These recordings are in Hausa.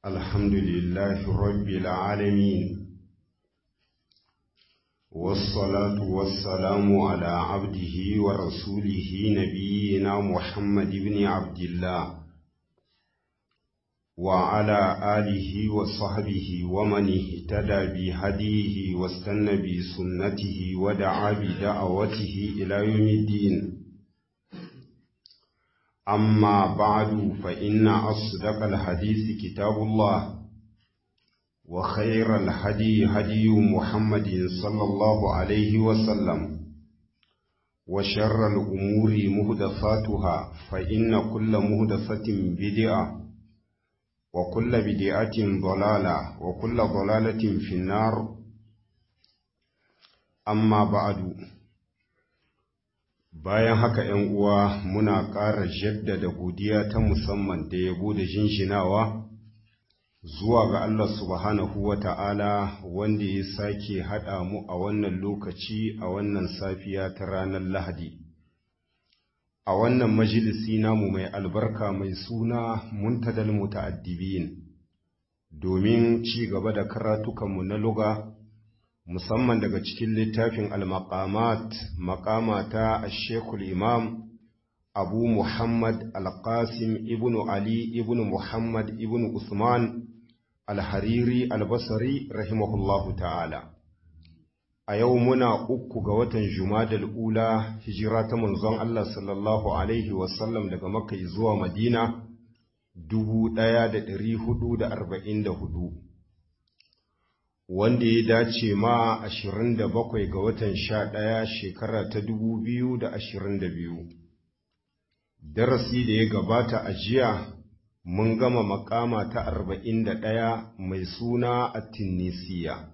الحمد لله رب العالمين والصلاة والسلام على عبده ورسوله نبينا محمد بن عبد الله وعلى آله وصحبه ومن اهتدى بهديه واستنى بسنته ودعا بدعوته إلى يوم الدين أما بعد فإن أصدق الحديث كتاب الله وخير الهدي هدي محمد صلى الله عليه وسلم وشر الأمور مهدفاتها فإن كل مهدفة بدعة وكل بدعة ضلالة وكل ضلالة في النار أما بعد bayan haka ‘yan uwa muna ƙara jaddada godiya ta musamman da yabo da jinjinawa zuwa ga Allah subhanahu wa ta'ala wanda ya sake haɗa mu a wannan lokaci a wannan safiya ta ranar Lahadi. A wannan majalisi namu mai albarka mai suna muntadal muta'addibin domin ci gaba da karatukanmu na luga. musamman daga cikin littafin al-maqamat maqama ta shekul imam abu muhammad al-qasim ibnu ali ibnu muhammad ibnu usman al-hariri al-basri rahimahullahu ta'ala a yau muna uku ga watan jumadal ula hijira ta manzon Allah sallallahu alaihi wasallam daga makka zuwa madina dubu ɗaya da ɗari hudu da arba'in da hudu wanda ya dace ma ashirin da bakwai ga watan sha ɗaya shekara ta dubu biyu da ashirin da biyu. Darasi da ya gabata a jiya mun gama makama ta arba'in da ɗaya mai suna a Tinisiya.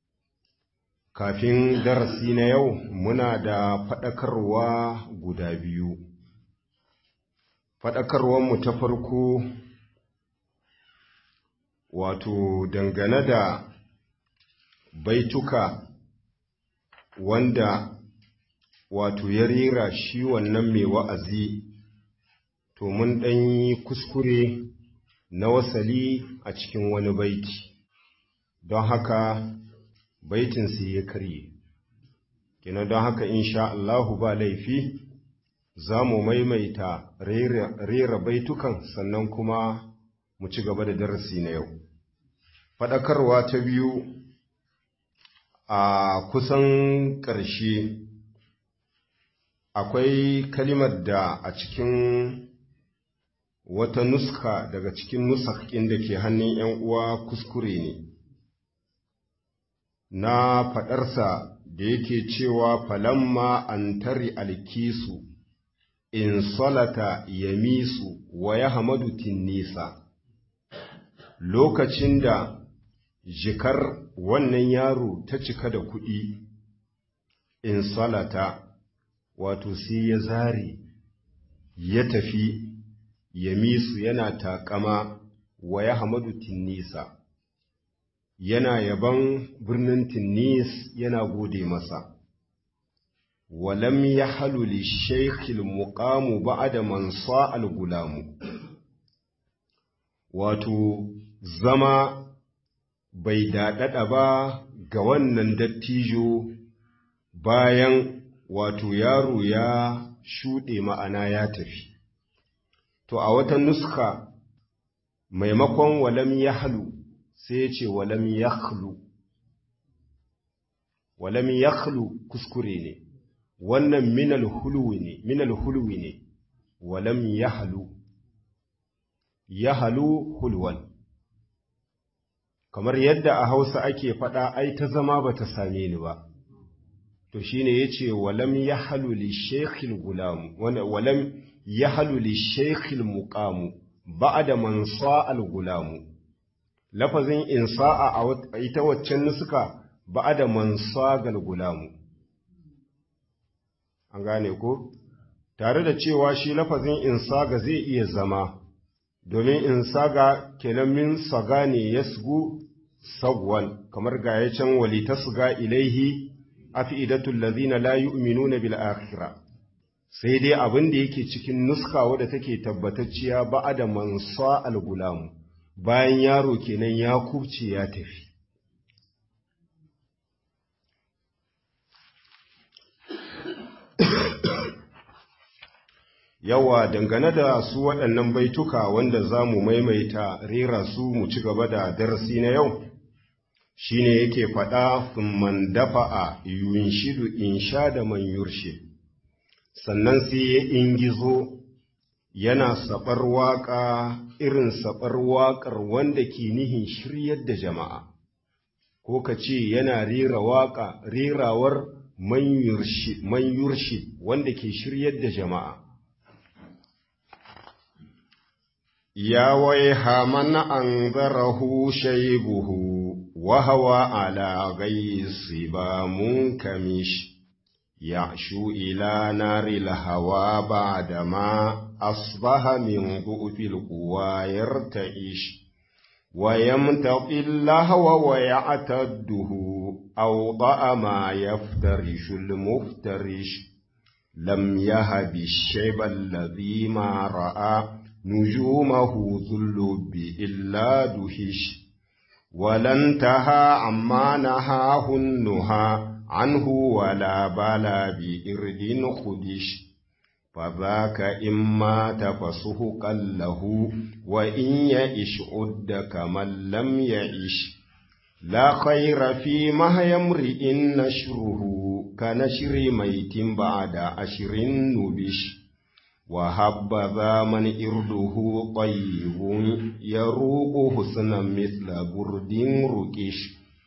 Kafin darasi na yau muna da faɗakarwa guda biyu. Faɗakarwanmu ta farko wato dangane da baituka wanda wato ya rera shi wannan mai wa'azi to mun ɗan yi kuskure na wasali a cikin wani baiti don haka baitin su ya karye kina don haka insha Allahu ba laifi za mu maimaita rera baitukan sannan kuma mu ci gaba da darasi na yau faɗakarwa ta biyu a kusan ƙarshe akwai kalimar da a cikin wata nuska daga cikin nusakin da ke hannun ‘yan uwa kuskure ne na faɗarsa da yake cewa falamma an tari alkisu in salata yamisu wa ya hamadu tinnisa lokacin da jikar wannan yaro ta cika da kuɗi in salata wato sai ya zare ya tafi ya misu yana taƙama wa ya hamadu tinnisa yana yaban birnin tinnis yana gode masa walam ya halu li shaikhil muqamu ba'da man al gulamu wato zama bai daɗaɗa ba ga wannan dattijo bayan wato yaro ya shuɗe ma'ana ya tafi. To, a wata nuska maimakon walam ya halu sai ya ce walam ya halu. Walam ya halu kuskure ne, wannan minal hulwi ne, minal hulwi ne, walam ya halu, ya halu hulwan. kamar yadda a Hausa ake faɗa ai ta zama ba ta same ni ba to shine yace walam yahlu li shaykhil gulam walam yahlu li shaykhil muqam ba'da man sa'al gulam lafazin insa'a a ita waccan nusuka ba'da man sagal gulam an gane ko tare da cewa shi lafazin insaga zai iya zama domin in saga kenan min saga ne ya sugu sagwan kamar ga ya can wali ta suga ilaihi afi'idatul ladhina la yu'minuna bil akhirah sai dai abin da yake cikin nuska wadda take tabbatacciya ba'ada mansa al-gulam bayan yaro kenan ya kubce ya tafi yawa dangane da su waɗannan baituka wanda za mu maimaita rera su mu ci gaba da darasi na yau shine yake faɗa man dafa'a yunshidu insha da man yurshe sannan sai ya ingizo yana saɓar waƙa irin saɓar waƙar wanda ke nihin shiryar da jama'a ko ka ce yana rera waƙa rerawar man yurshe wanda ke shiryar da jama'a يا ويها من أنذره شيبه وهو على غي الصبا منكمش يعشو إلى نار الهوى بعدما أصبح من ضعف القوى يرتعش ويمتقي اللهو ويعتده أوضأ ما يفترش المفترش لم يهب الشيب الذي ما رأى نجومه ذو اللب إلا دهش ولا انتهى عما نهاه النهى عنه ولا بلا بإرد خدش فذاك إما تفسه له وإن يئش عد كمن لم يئش لا خير في مهي امرئ نشره كنشر ميت بعد أشر نبش وهبذا من إرده طيب يروق حسنا مثل برد ركش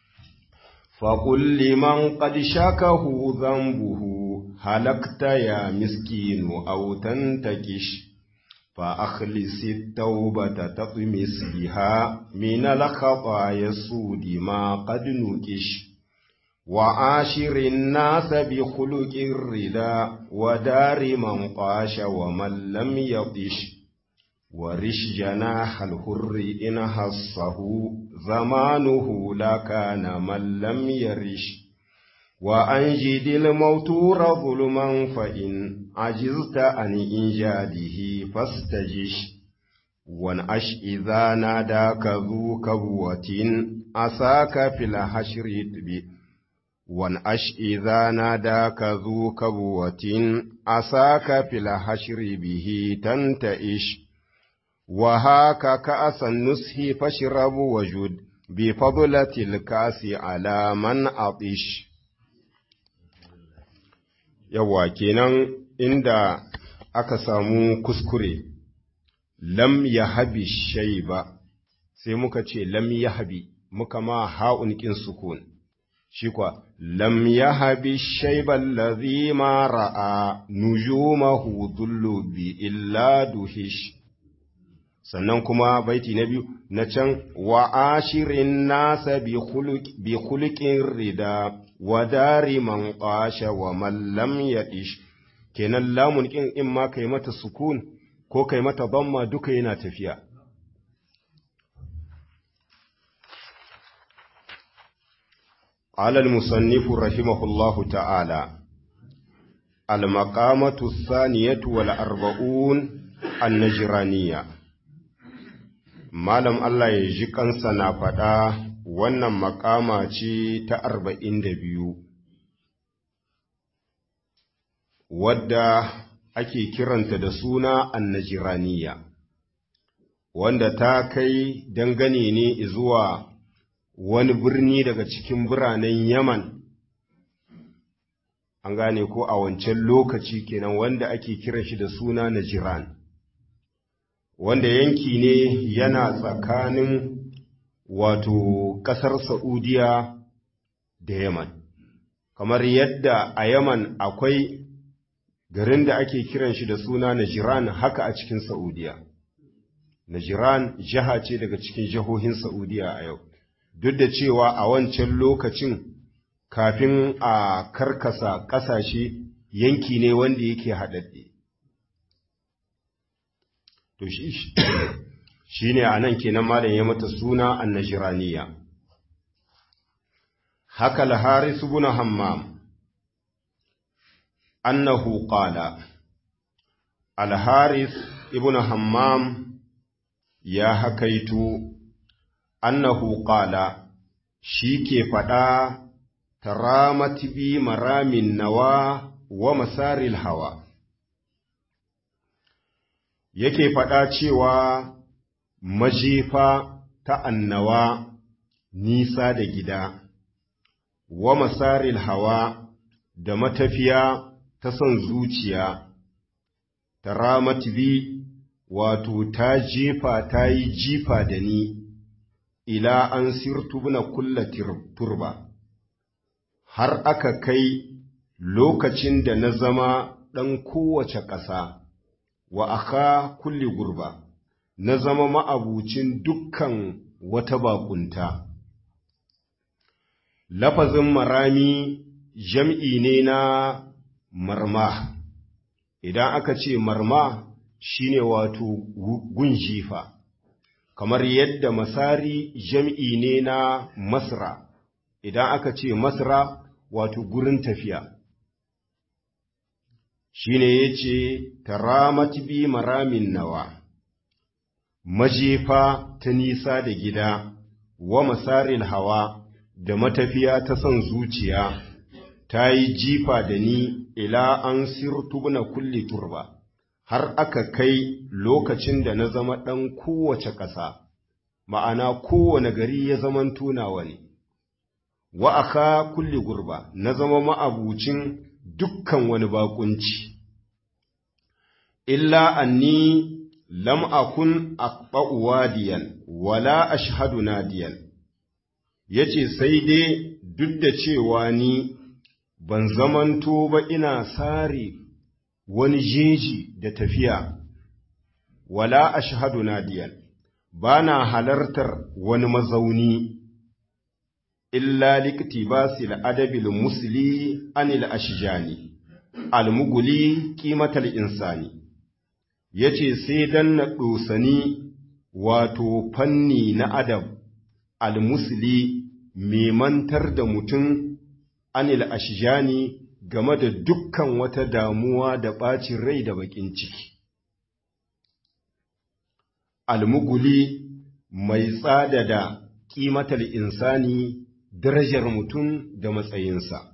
فقل لمن قد شاكه ذنبه هلكت يا مسكين أو تنتكش فأخلص التوبة تطمس بها من الخطايا السود ما قد نكش وعاشر الناس بخلق الردى ودار من طاش ومن لم يطش ورش جناح الحر إن هصه زمانه لكان من لم يرش وأنجد الموتور ظلما فإن عجزت عن إنجاده فاستجش وانعش إذا ناداك ذو كبوة أساك في الحشر بي وانعش إذا ناداك ذو كبوة أساك في الحشر به تنتئش وهاك كأس النسح فاشرب وجد بفضلة الكاس على من أطش yawa kenan inda aka samu kuskure lam ya habi shai ba sai muka ce lam ya habi muka ma ha'un ƙin sukun shi kwa lam ya habi shaiban lazi ma ra'a nujumahu dhullu bi illa duhish sannan kuma baiti na biyu na can wa ashirin nasa bi khuluqin rida wa dari man qasha wa man lam yadish kenan lamun kin in ma kai mata sukun ko kai mata damma duka yana tafiya على المصنف رحمه الله تعالى المقامة الثانية والأربعون النجرانية Malam Allah ya ji kansa na faɗa wannan makama ce ta arba'in da biyu, wadda ake kiranta da suna annajiraniya, wanda ta kai dangane ne zuwa wani birni daga cikin biranen Yaman, an gane ko a wancan lokaci kenan wanda ake kiran shi da suna Najiran. wanda yanki ne yana tsakanin wato ƙasar Sa'udiya da Yaman. Kamar yadda a Yaman akwai garin da ake kiran shi da suna Najiran haka a cikin Sa'udiya. Najiran jiha ce daga cikin jihohin Sa'udiya a yau, duk da cewa a wancan lokacin kafin a karkasa ƙasashe yanki ne wanda yake haɗaɗɗe. to shi ne a nan kenan malam ya mata suna annashiraniya haka al-haris ibn hammam annahu qala al-haris ibn hammam ya hakaitu annahu qala shi ke faɗa taramat bi maramin nawa wa masaril hawa yake faɗa cewa majefa ta annawa nisa da gida wa masaril hawa da matafiya ta son zuciya taramat bi wato ta jefa ta yi jifa da ni ila an sirtu na kulla turba har aka kai lokacin da na zama ɗan kowace ƙasa wa aka kulli gurba na zama ma'abucin dukkan wata baƙunta. Lafazin marami jam'i ne na marma, idan aka ce marma shine wato gun jifa, kamar yadda masari jam'i ne na masra, idan aka ce masra wato gurin tafiya. Shi ne ya ce, Taramat bi maramin nawa, majefa ta nisa da gida, wa masarin hawa da matafiya ta son zuciya, ta yi jifa da ni ila an sirtu na kulli turba. har aka kai lokacin da na zama ɗan kowace ƙasa, ma'ana kowane gari ya zaman tunawa ne, wa aka kulli gurba na zama ma'abucin dukkan wani baƙunci. Illa anni lam akun aqba'u wadiyan wala ashhadu nadiyan yace sai dai duk da cewa ni ban zamanto ba ina sare wani jeji da tafiya, wala ashhadu nadiyan, ba na halartar wani mazauni, illa likti ba adabil musli anil ashijani, almuguli ƙimatar insani, ya ce sai dan na ɗosani wato fanni na adab almusli mai mantar da mutum anil ashijani game da dukkan wata damuwa da ɓacin rai da baƙin ciki. Almuguli mai tsada da ƙimatar insani darajar mutum da matsayinsa.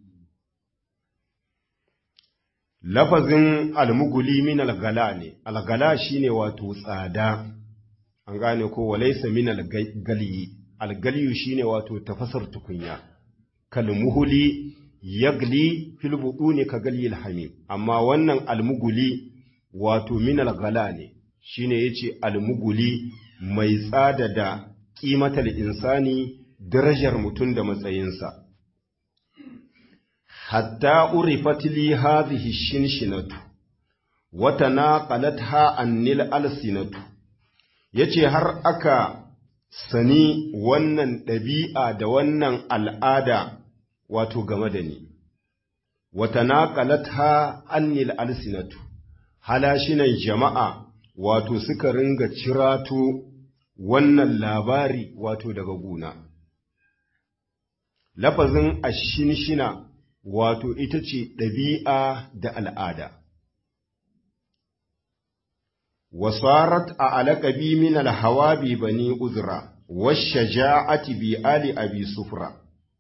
Lafazin almuguli min algala ne, algala shine wato tsada, an gane ko walaisa min algaliyi, algaliyu shine wato tafasar tukunya, kalmuhuli yagli fil buduni ka galyil hamim amma wannan almuguli wato min algala ne shine yace almuguli mai tsada da kimatal insani darajar mutum da matsayinsa hatta urifat li hadhihi shinshinatu wa tanaqalatha annil alsinatu yace har aka sani wannan ɗabi'a da wannan al'ada wato game da ni, wata naƙalatha annil alsinatu, halashinan jama'a wato suka ringa cirato wannan labari wato daga guna. Lafazin ashinshina wato ita ce ɗabi'a da al'ada. Wasarat a alaƙabi min alhawabi bani uzra, washe ja'ati bi ali abi sufra.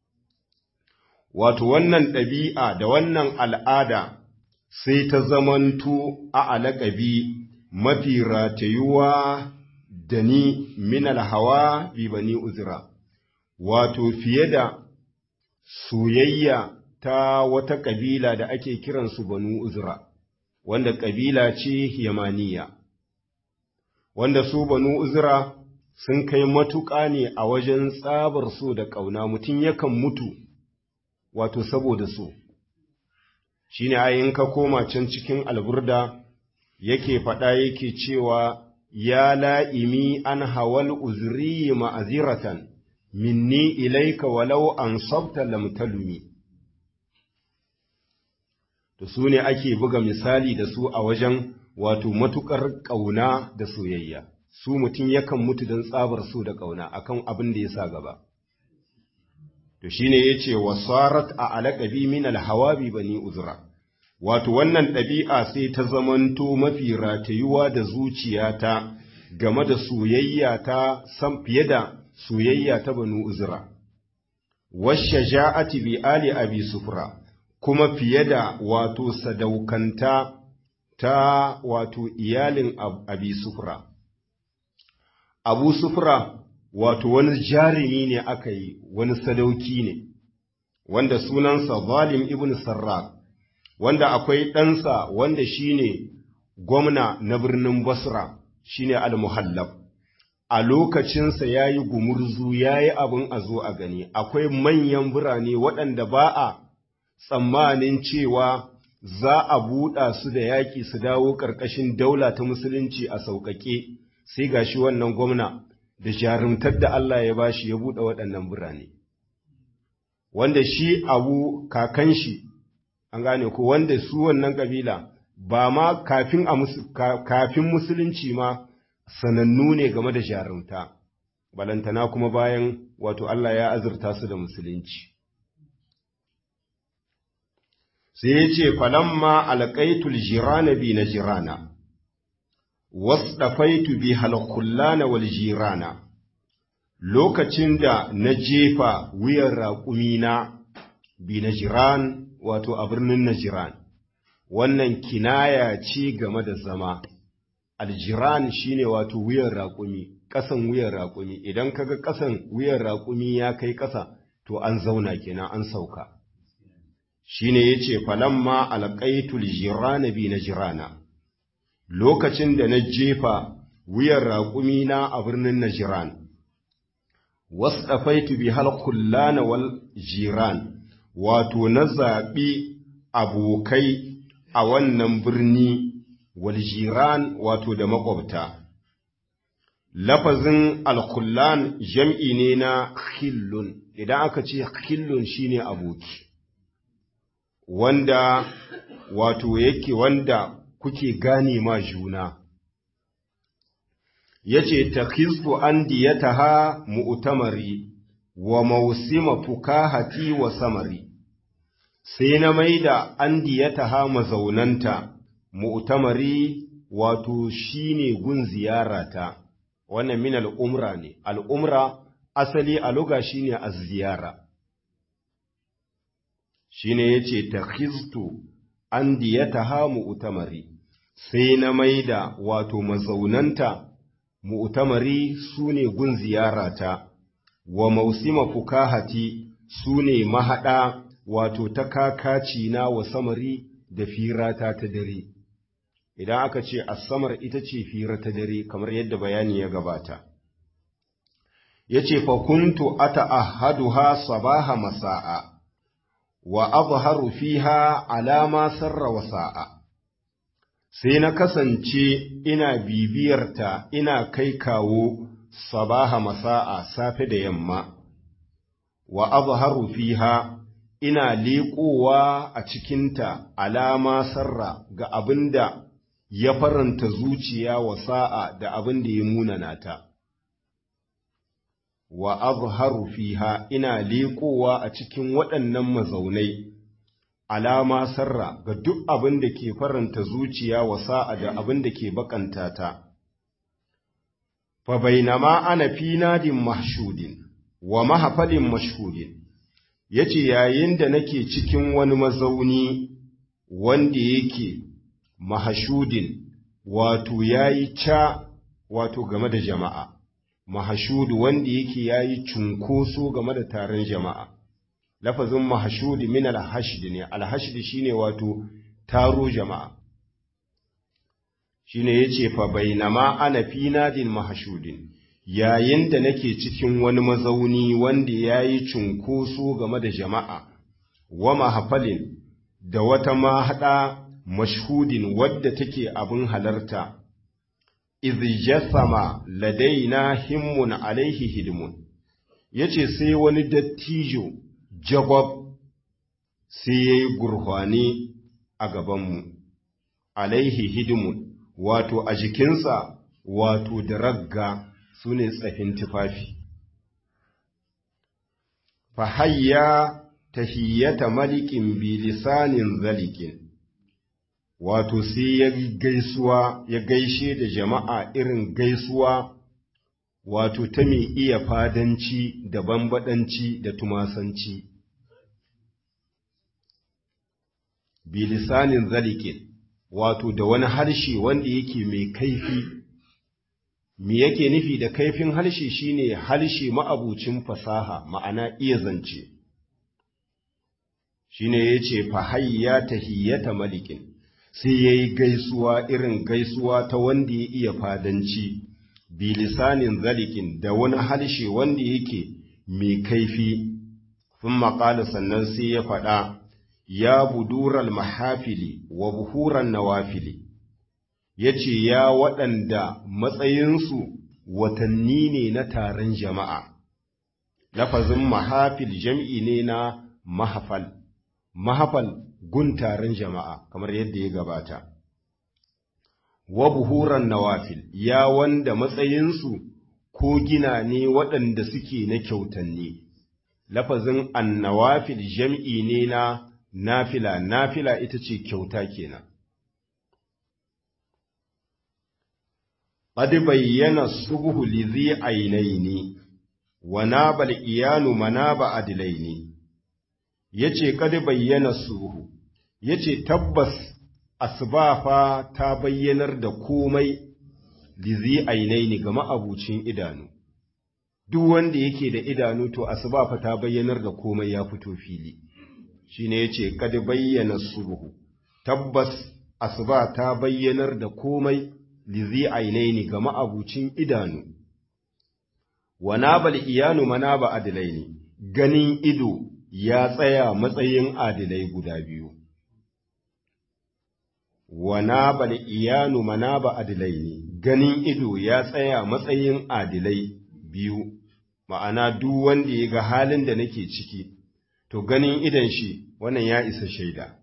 wato wannan ɗabi'a da wannan al'ada sai ta zamanto a alaƙabi mafi ratayuwa da ni minal hawa bi bani uzra, wato fiye da soyayya ta wata ƙabila da ake kiransu banu uzra, wanda ƙabila ce yamaniya, wanda su banu uzra sun kai matuƙa ne a wajen tsabar so da ƙauna mutum yakan mutu wato saboda so shi ne ayin ka koma can cikin alburda yake faɗa yake cewa ya la'imi an hawal uzri ma'aziratan minni ilaika walau an sabta lamtalumi to su ne ake buga misali da su a wajen wato matuƙar ƙauna da soyayya su mutum yakan mutu don tsabar so da ƙauna akan abin da ya sa gaba to shine yace wasarat a alaqabi min alhawabi bani uzra wato wannan ɗabi'a sai ta zamanto mafi ratayuwa da zuciyata game da soyayya ta san fiye da soyayya ta banu uzra washaja'ati bi ali abi sufra kuma fiye da wato sadaukanta ta wato iyalin abi sufra abu sufra wato wani jarumi ne aka yi wani sadauki ne wanda sunansa zalim ibn sarrak wanda akwai ɗansa wanda shine gwamna na birnin basra shine al-muhallab a lokacinsa ya yi gumurzu ya yi abin a zo a gani akwai manyan birane waɗanda ba a tsammanin cewa za a buɗa su da yaƙi su dawo ƙarƙashin daula ta musulunci a sauƙaƙe sai gashi wannan gwamna da jarumtar da Allah ya bashi ya buɗe waɗannan birane wanda shi abu kakan shi an gane ko wanda su wannan ƙabila ba ma kafin, kafin musulunci ma sanannu ne game da jarumta, balantana kuma bayan wato Allah ya azurta su da musulunci. Sai ya ce, Falamma alƙaitul jirana bi na jirana, wasu ɗafaitu bi halkullana wal jirana, lokacin da na jefa wuyan raƙumina bi na jiran wato a birnin Najiran, wannan kinaya ce game da zama. aljiran shine wato wuyan raƙumi ƙasan wuyan raƙumi idan kaga ƙasan wuyan raƙumi ya kai ƙasa to an zauna kenan an sauka shine yace falamma alqaitul jirana bi najrana lokacin da na jefa wuyan raƙumi na a birnin najran wasdafaitu bi halqullana wal jiran wato na zaɓi abokai a wannan birni waljiran wato da makwabta. Lafazin alkullan jam'i ne na khillun, idan aka ce khillun shine aboki, wanda wato yake wanda kuke gane ma juna. Ya ce, Ta kisku an diyataha mu'utamari wa mausima fukahati wa samari, sai na maida an diyataha mazaunanta. mu'tamari wato shine gun ziyarata wannan min al'umra ne al'umra asali a luga shine az-ziyara shine yace takhiztu an diyataha mu'tamari sai na maida wato mazaunanta mu'tamari sune gun ziyarata wa mausima fukahati sune mahada wato ta kakaci na wa samari da firata ta dare idan aka ce asamar ita ce fira ta dare kamar yadda bayani ya gabata ya ce fakuntu ata ahaduha sabaha masa'a wa azharu fiha alama sarra wasa'a sai na kasance ina bibiyarta ina kai kawo sabaha masa'a safe da yamma wa azharu fiha ina leƙowa a cikinta alama sarra ga abin da ya faranta zuciya wa sa'a da abin da ya munana ta. Wa azharu fiha ina leƙowa a cikin waɗannan mazaunai, alama sarra ga duk abin da ke faranta zuciya wa sa'a da abin da ke bakanta ta. Fa bainama ana fi nadin mahshudin wa mahafalin mashhudin. ya ce yayin da nake cikin wani mazauni wanda yake mahashudin wato ya yi ca wato game da jama'a, mahashudu wanda yake ya yi cunkoso game da taron jama'a. Lafazin mahashudu min alhashidi ne, alhashidi shine wato taro jama'a. Shine ya ce fa bainama ana fi nadin mahashudin. yayin da nake cikin wani mazauni wanda ya yi cunkoso game da jama'a, wa mahafalin da wata mahaɗa mashhudin wadda take abin halarta, izijasama ladaina himmun alaihi hidimun, ya ce sai wani dattijo jagwab sai ya yi gurhwane a gabanmu, alaihi hidimun, wato a jikinsa wato da ragga. su ne tsafin tufafi. Fahayya tahiyyata malikin bilisanin zalikin, wato sai ya gaisuwa ya gaishe da jama'a irin gaisuwa wato ta mai iya fadanci da bambadanci da tumasanci bilisanin zalikin wato da wani harshe wanda yake mai kaifi me yake nufi da kaifin harshe shine harshe ma'abucin fasaha ma'ana iya zance shine yace fa hayya tahiyata malikin sai yayi gaisuwa irin gaisuwa ta wanda ya iya fadanci bilisanin zalikin da wani harshe wanda yake mai kaifi sun maƙala sannan sai ya faɗa ya budural mahafili wa buhuran nawafili ya ce ya waɗanda matsayinsu watanni ne na taron jama'a lafazin mahafil jam'i ne na mahafal mahafal gun taron jama'a kamar yadda ya gabata wa buhuran nawafil ya wanda matsayinsu ko gina ne waɗanda suke na kyautanni lafazin annawafil jam'i ne na nafila nafila ita ce kyauta kenan qad bayyana subhu lizi ainaini wa nabal iyanu manaba adlaini yace qad bayyana subhu yace tabbas asbafa ta bayyanar da komai lizi ainaini ga ma'abucin idanu duk wanda yake da idanu to asbafa ta bayyanar da komai ya fito fili shine yace kad bayyana subhu tabbas asuba ta bayyanar da komai lizi ainaini ga ma'abucin idanu wa nabal iyanu manaba adilaini ganin ido ya tsaya matsayin adilai guda biyu wa nabal iyanu manaba adilaini ganin ido ya tsaya matsayin adilai biyu ma'ana duk wanda ya ga halin da nake ciki to ganin idan shi wannan ya isa shaida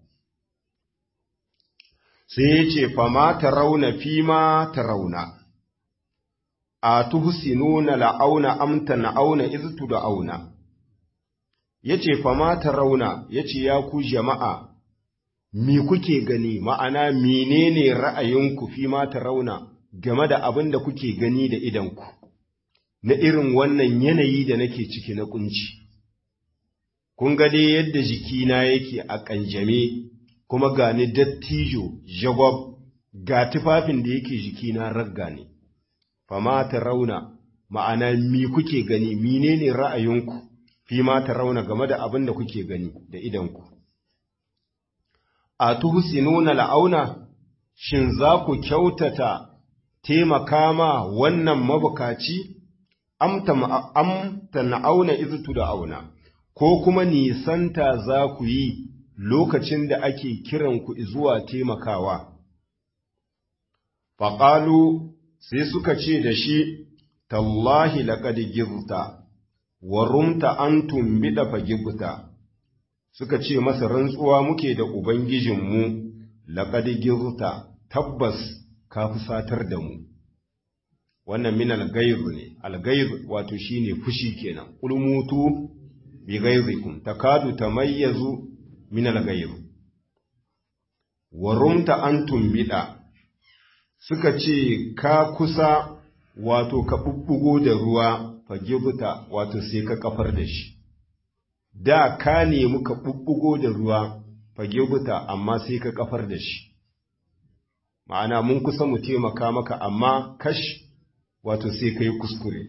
sai ya ce fama ta rauna fi ma ta rauna a tuhsinuna la'auna amta na'auna iztu da auna ya ce fama ta rauna ya ce ya ku jama'a mi kuke gani ma'ana menene ra'ayinku fi ma ta rauna game da abin da kuke gani da idanku na irin wannan yanayi da nake ciki na kunci kun ga dai yadda jikina yake a ƙanjame kuma ga ni dattijo jagwab ga tufafin da yake jikina ragga ne fama ta rauna ma'ana mi kuke gani menene ra'ayinku fi ma ta rauna game da abin da kuke gani da idanku a tuhsinuna la'auna shin za ku kyautata taimaka ma wannan mabukaci amta na'auna izutu da auna ko kuma nisanta za ku yi lokacin da ake kiranku zuwa taimakawa. Faƙalu sai suka ce da shi, Tallahi laƙad gibta, wa rumta an tumbiɗa fa gibta, suka ce masa rantsuwa muke da Ubangijinmu, laƙad gibta, tabbas ka fusatar da mu. Wannan min algairu ne, algairu wato shine fushi kenan, ƙulmutu bi gaizikum takadu tamayyazu min al-ghayr wa rumta an tumbida suka ce ka kusa wato ka bubbugo da ruwa fagibuta wato sai ka kafar da shi da ka nemi ka bubbugo da ruwa fagibuta amma sai ka kafar da shi ma'ana mun kusa mu taimaka maka amma kash wato sai ka yi kuskure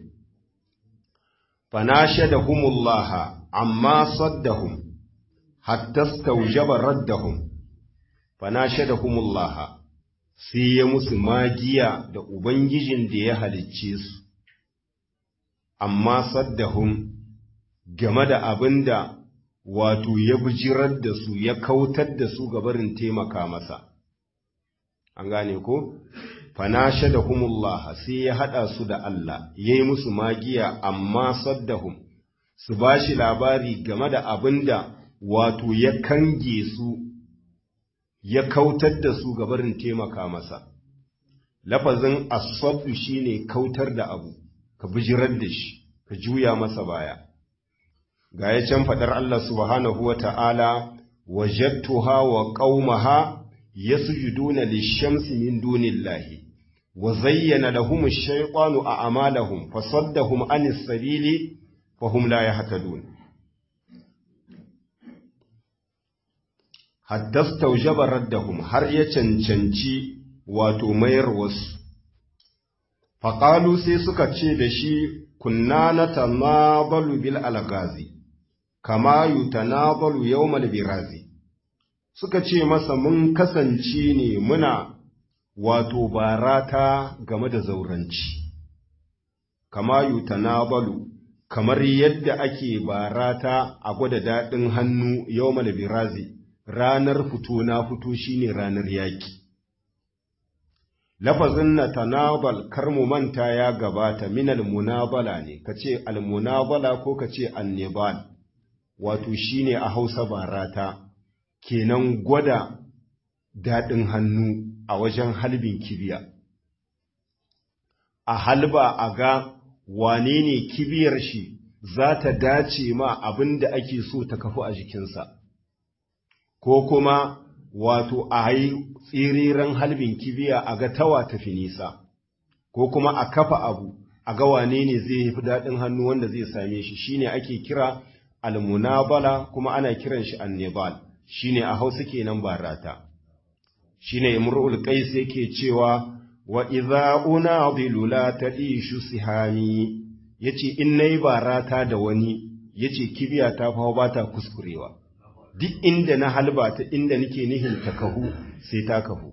fanashadahumullaha amma saddahum hatta staujaba raddahum fanashadahumullah sai ya musu magiya da ubangijin da ya halicce su amma saddahum game da abinda wato ya bijirar da su ya kautar da su gabarin taimaka masa an gane ko fanashadahumullah sai ya hada su da Allah yayi musu magiya amma saddahum su bashi labari game da abinda wato ya kange su ya kautar da su gabarin taimaka masa lafazin asabdu shine kautar da abu ka bijirar da shi ka juya masa baya ga ya can faɗar Allah subhanahu wa ta'ala wajattuha wa qaumaha yasjuduna lishamsi min dunillahi wa zayyana lahum ash-shaytanu a'malahum fasaddahum anis sabili fahum la yahtadun hatta staujaba raddahum har ya cancanci wato mayar wasu faƙalu sai suka ce da shi kunna na tanabalu bil algazi kama yutanabalu yawmal birazi suka ce masa mun kasance ne muna wato barata game da zauranci kama yutanabalu kamar yadda ake barata a gwada daɗin hannu yawmal birazi ranar fito na fito shine ranar yaƙi lafazin na tanabal kar mu manta ya gabata minal munabala ne ka ce almunabala ko ka ce annibal wato shine a hausa barata kenan gwada daɗin hannu a wajen halbin kibiya a halba a ga wane ne kibiyar shi za ta dace ma abin da ake so ta kafu a jikinsa ko kuma wato a yi tsiriran halbin kibiya a ga tawa tafi nisa, ko kuma a kafa abu a ga wane ne zai fi daɗin hannu wanda zai same shi shine ake kira almunabala kuma ana kiran shi annibal shine a hausa kenan barata shine imrul qais yake cewa wa idza unadilu la tadishu sihami yace in nayi barata da wani yace kibiya ta fa ba ta kuskurewa duk inda na halba ta inda nake nihin ta kahu sai ta kahu.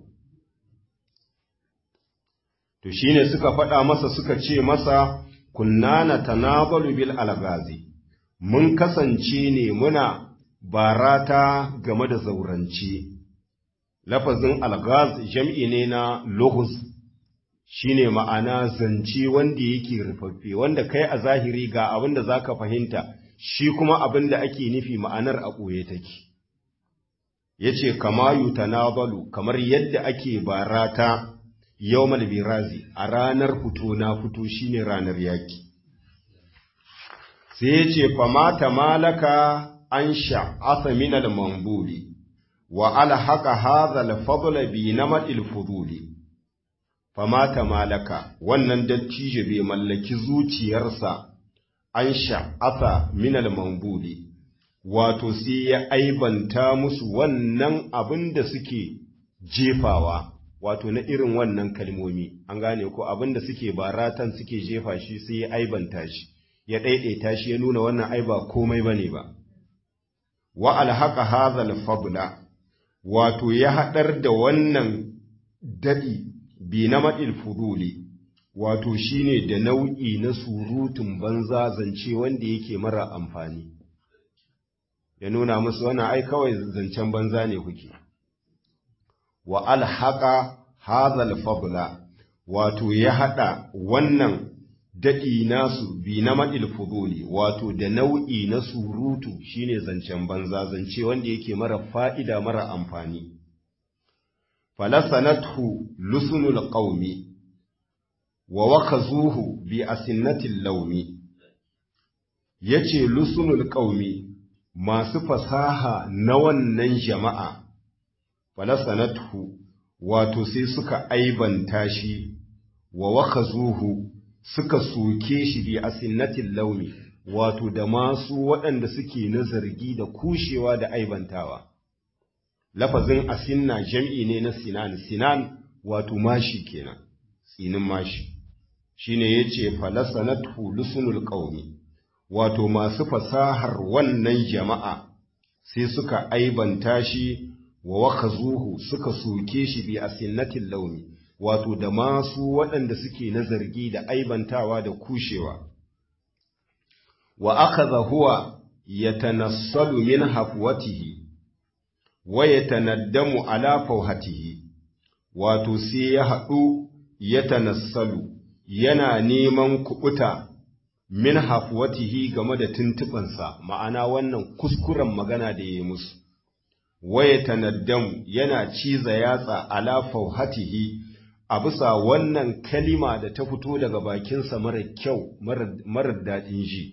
To shi ne suka faɗa masa suka ce masa, kunna na tanabalu bil algazi, mun kasance ne muna barata game da zaurance. Lafazin algaz jam'i ne na logus shi ne ma'ana zance wanda yake rufaffe, wanda kai a zahiri ga abin da za ka fahimta. shi kuma abin da ake nufi ma'anar a ɓoye take. Ya ce, kama yutanabalu kamar yadda ake barata yau birazi a ranar fito na fito shine ranar yaƙi. Sai ya ce, famata malaka an sha'asa minal mambuli, wa alhaka hazal fadla bi na maɗil fuduli. Famata malaka, wannan dattijo bai mallaki zuciyarsa an sha'asa minal mambuli wato sai ya aibanta musu wannan abin da suke jefawa wato na irin wannan kalmomi an gane ko abin da suke baratan suke jefa shi sai ya aibanta shi ya ɗaiɗaita shi ya nuna wannan aiba komai bane ba wa alhaqa hadhal fadla wato ya haɗar da wannan daɗi bi na maɗil fuduli wato shine da nau'i na surutun banza zance wanda yake mara amfani ya nuna musu wannan ai kawai zancen banza ne kuke wa alhaqa hadhal fadla wato ya hada wannan dadi nasu bi na madil fuduli wato da nau'i na surutu shine zancen banza zance wanda yake mara fa'ida mara amfani falasanathu lusunul qaumi wa wakazuhu bi asinnatil laumi yace lusunul qaumi masu fasaha na wannan jama'a falasanathu wato sai suka aibanta shi wa wakazuhu suka soke shi bi asinnatil laumi wato da masu waɗanda suke na zargi da kushewa da aibantawa lafazin asinna jam'i ne na sinan sinan wato mashi kenan tsinin mashi shine yace falasanatu lusunul qaumi wato masu fasahar wannan jama'a sai suka aibanta shi wa wakazuhu suka soke shi bi asinnatil launi wato da masu waɗanda suke na zargi da aibantawa da kushewa wa akaza huwa yatanassalu min hafwatihi wa yatanaddamu ala fawhatihi wato sai ya haɗu yatanassalu yana neman kuɓuta min hafwatihi game da tuntuɓansa ma'ana wannan kuskuren magana da ya musu waya tanaddamu yana ciza yatsa ala fauhatihi a bisa wannan kalima da ta fito daga bakinsa mara kyau marar daɗin ji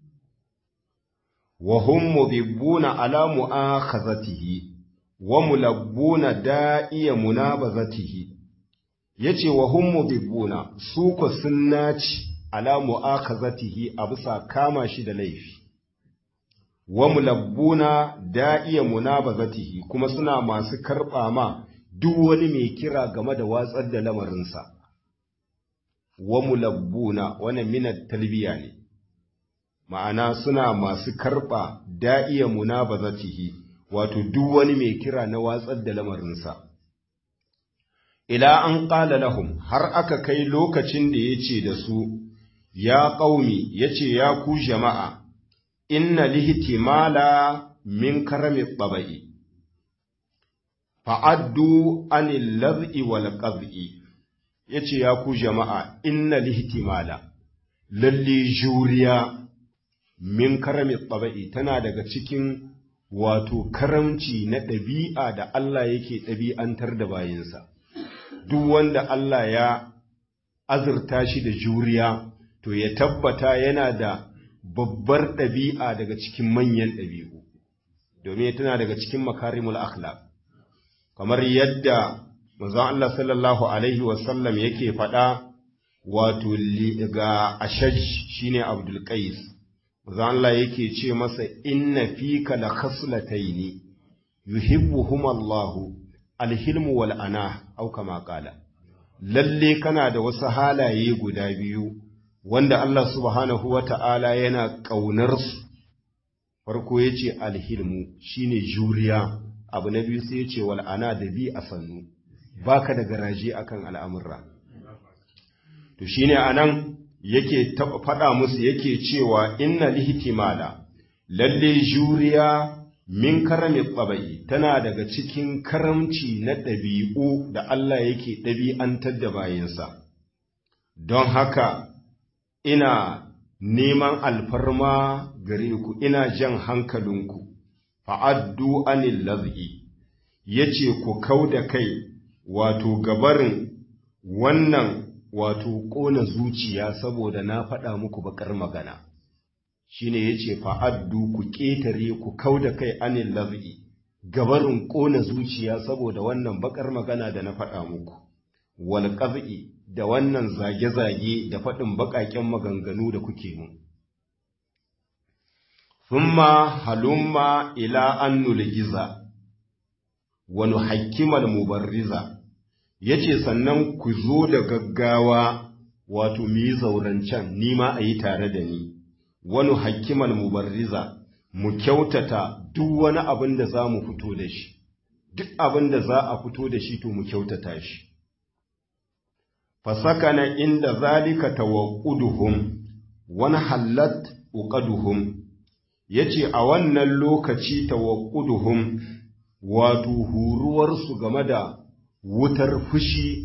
wa hum mubibbuna ala mu'akhazatihi wa mulabbuna da'iya munabazatihi yace wa hum mubibbuna su ko sun naci ala mu'akazatihi a bisa kama shi da laifi wa mulabbuna da'iya munabazatihi kuma suna masu karɓa ma duk wani mai kira game da watsar da lamarinsa wa mulabbuna wannan minat talbiya ne ma'ana suna masu karɓa da'iya munabazatihi wato duk wani mai kira na watsar da lamarinsa ila an ƙala lahum har aka kai lokacin da ya ce da su ya ƙaumi ya ce ya ku jama'a inna lihtimala min karami tsaba'i fa'addu anil laz'i wal qaz'i yace ya ku jama'a inna lihtimala lalle juriya min karami tsaba'i tana daga cikin wato karamci na ɗabi'a da Allah yake ɗabi'antar da bayinsa duk wanda Allah ya azurta shi da juriya to ya tabbata yana da babbar ɗabi'a daga cikin manyan ɗabi'u, domin tana daga cikin makarimul akhlaq kamar yadda manzon Allah sallallahu Alaihi wasallam yake faɗa wato ga ashaj shine Abdul Qais manzon Allah yake ce masa inna fika la khaslataini yuhibbuhum Allahu alhilmu wal ana au kama qala lalle kana da wasu halaye guda biyu wanda Allah subhanahu wa ta'ala yana ƙaunarsu, farko ya ce alhilmu shi ne juriya, abu na biyu sai ya ce wal'ana da bi a sannu, ba ka da garaje akan al'amurra. To shi ne a nan yake faɗa musu yake cewa inna lihtimala lalle juriya min karami tsabai tana daga cikin karamci na ɗabi'u da Allah yake ɗabi'antar da bayansa. Don haka ina neman alfarma gare ku ina jan hankalinku fa'addu anil laz'i yace ku kau da kai wato gabarin wannan wato ƙona zuciya saboda na faɗa muku bakar magana shine yace fa'addu ku ƙetare ku kau da kai anil laz'i gabarin ƙona zuciya saboda wannan bakar magana da na faɗa muku wal qaz'i da wannan zage-zage da faɗin baƙaƙen maganganu da kuke mu. Thumma halumma ila an nulgiza, wani hakimal mubarriza, ya ce sannan ku zo da gaggawa wato mu yi zaurancen nima a yi tare da ni, wani hakimal mubarriza, mu kyautata duk wani abin da za mu fito da shi, duk abin da za a fito da shi to mu kyautata shi. fasakana inda zalika tawaqquduhum wani hallat uqaduhum yace a wannan lokaci tawaqquduhum wato huruwarsu game da wutar fushi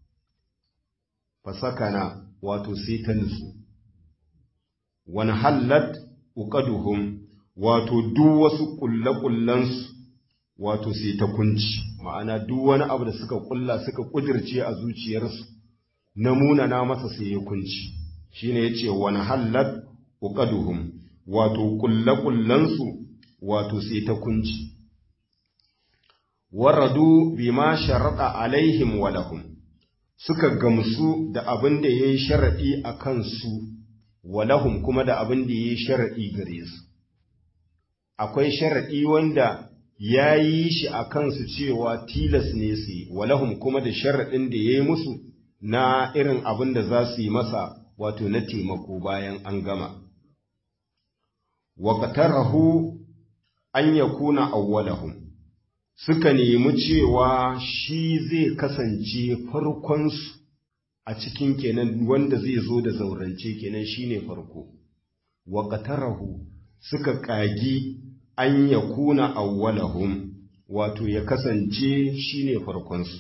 fasakana wato sai ta nutsu wani hallat uqaduhum wato duk wasu kullakullansu wato sai ta kunci ma'ana duk wani abu da suka kulla suka kudirce a zuciyarsu na munana masa sai ya kunci shine yace wani hallat uqaduhum wato kullakullansu wato sai ta kunci waradu bima sharada alaihim wa lahum suka gamsu da abin da yayi sharadi akan su wa lahum kuma da abin da yayi sharadi gare su akwai sharadi wanda yayi shi akan su cewa tilas ne su wa lahum kuma da sharadin da yayi musu na irin abin da za su yi masa wato na taimako bayan an gama. Waƙatarahu an ya kuna awwalahum suka nemi cewa shi zai kasance farkonsu a cikin kenan wanda zai zo da zaurance kenan shine farko. Waƙatarahu suka ƙagi an ya kuna awwalahum wato ya kasance shine farkonsu.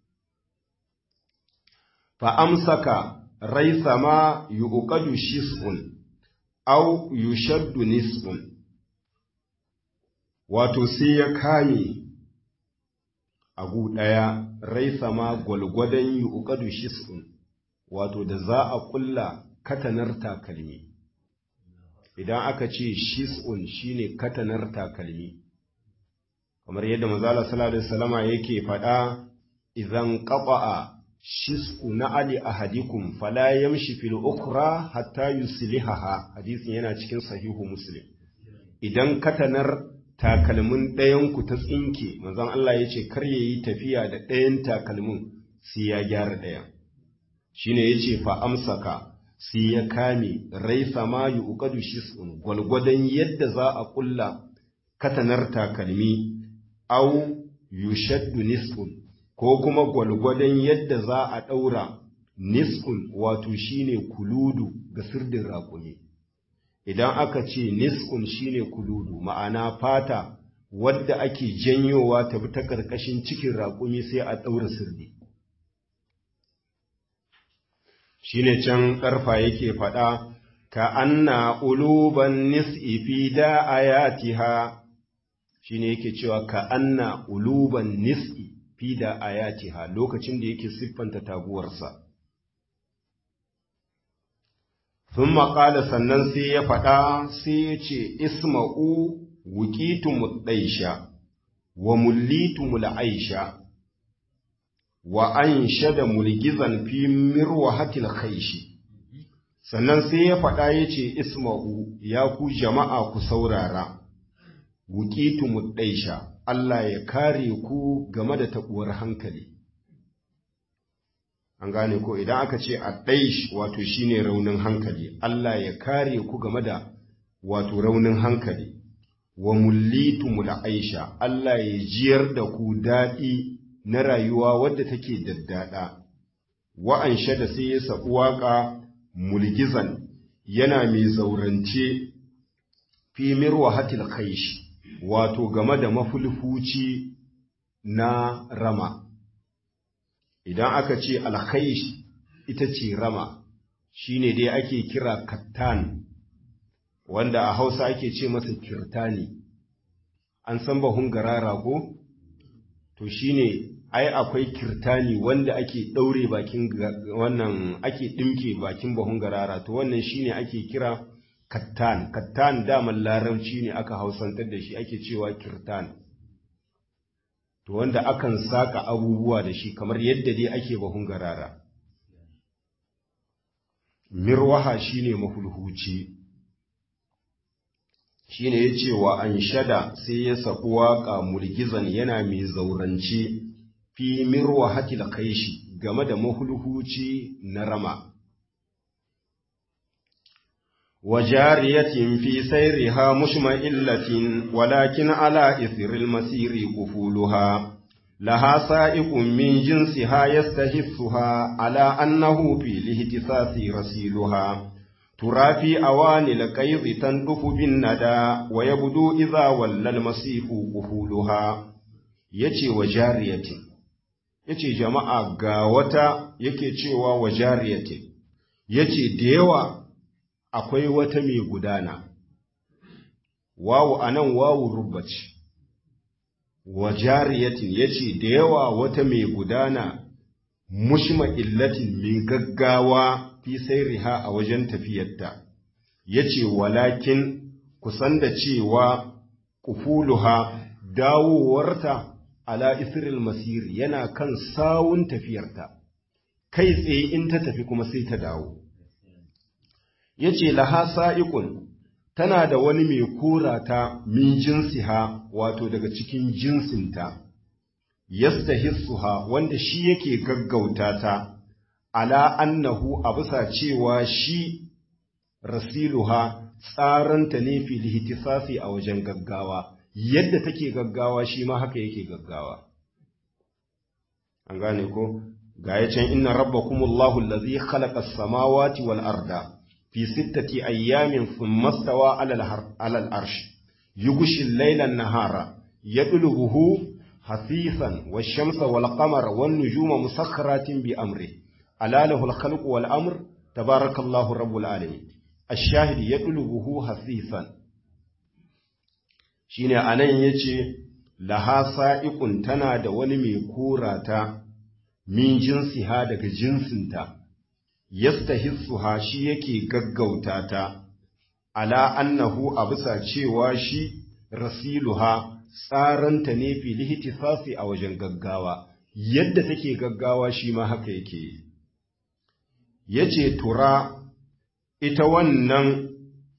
fa'amsaka raisa ma yuƙadu shis'un, au yushaddu nis'un, wato sai ya kame agu ɗaya raisa ma gwalgwadon yuƙadu shis'un, wato da za a ƙulla katanar takalmi. Idan aka ce shis'un shine katanar takalmi, kamar yadda mazala sallallahu Alaihi wasallama yake faɗa, idan ƙaɓa'a shis'u na ali ahadikum fala yamshi fil ukhra hatta yuslihaha hadisin yana cikin sahihu muslim idan katanar takalmin ɗayan ku ta tsinke manzon Allah ya ce kar yayi tafiya da ɗayan takalmin sai ya gyara ɗayan shine yace fa amsaka sai ya kame raisa ma yuqadu shis'un gwalgwadon yadda za a kulla katanar takalmi au yushaddu nisfun ko kuma gwalgwadon yadda za a ɗaura nisfun wato shine kuludu ga sirdin raƙumi idan aka ce nisfun shine kuludu ma'ana fata wadda ake janyowa ta bi ta ƙarƙashin cikin raƙumi sai a ɗaura sirdi shine can ƙarfa yake faɗa ka anna uluban nis'i fi da ayatiha shine yake cewa ka anna uluban nis'i fi da ayatiha lokacin da yake siffanta taguwarsa sun maƙala sannan sai ya faɗa sai ya ce isma'u wukitu ɗaisha wa mullitu mul'aisha wa an shada mulgizan fi mirwahatil khaishi sannan sai ya faɗa ya ce isma'u ya ku jama'a ku saurara wukitu ɗaisha Allah ya kare ku game da taɓuwar hankali. An gane ko idan aka ce a ɗaish wato shine raunin hankali, Allah ya kare ku game da wato raunin hankali, wa mullitu aisha Allah ya jiyar da ku daɗi na rayuwa wadda take daddada. Wa'an da sai ya saɓi waƙa mulgizan yana mai zaurance fi mirwa hatil khaishi. wato game da mafulfuci na rama idan aka ce alkhaish ita ce rama shine dai ake kira kattan wanda a hausa ake ce masa kirtani an san bahun garara ko to shine ai akwai kirtani wanda ake ɗaure bakin wannan ake ɗimke bakin bahun garara to wannan shine ake kira kattan kattan daman larabci ne aka hausantar da shi ake cewa kirtan to wanda akan saka abubuwa da shi kamar yadda dai ake bahun garara mirwaha shine mahulhuci shine ya ce wa an shada sai ya saku waƙa mulgizan yana mai zaurance fi mirwahatil kaishi game da mahulhuci na rama وجارية في سيرها مشمئلة ولكن على إثر المسير قفولها لها سائق من جنسها يستهثها على أنه في الاهتساس رسيلها ترى في أواني القيض تندف بالندى ويبدو إذا ولى المسيح قفولها يتي وجارية يتي جماعة غاوة يكي تشيوا وجارية يتي ديوة akwai wata mai gudana, wawu a nan wawu rubaci, wa jariyatin ya ce da yawa wata mai gudana mushma illatin mai gaggawa fi riha a wajen tafiyarta, ya ce walakin kusan da cewa kufuluha dawowarta ala isril masiri yana kan sawun tafiyarta, kai tsaye in ta tafi kuma sai ta dawo. ya ce laha sa'ikun tana da wani mai kora ta min jinsiha wato daga cikin jinsinta, yasta hissuha wanda shi yake gaggauta ta, ala annahu a bisa cewa shi rasiluha tsaranta ne filihitisafi a wajen gaggawa, yadda take gaggawa shi ma haka yake gaggawa. An gane ko? Ga ya can inna rabbakumullahu allazi khalaqa as-samawati wal arda. في ستة أيام ثم استوى على الأرش يغشي الليل النهار يطلبه حثيثا والشمس والقمر والنجوم مسخرات بأمره ألا له الخلق والأمر تبارك الله رب العالمين الشاهد يطلبه حثيثا shine anan yace laha sa'iqun tana da wani mai korata min jinsiha daga jinsinta yastahissuha shi yake gaggauta ta ala annahu a bisa cewa shi rasiluha tsaranta ne fili ihtisasi a wajen gaggawa yadda take gaggawa shi ma haka yake yi yace tura ita wannan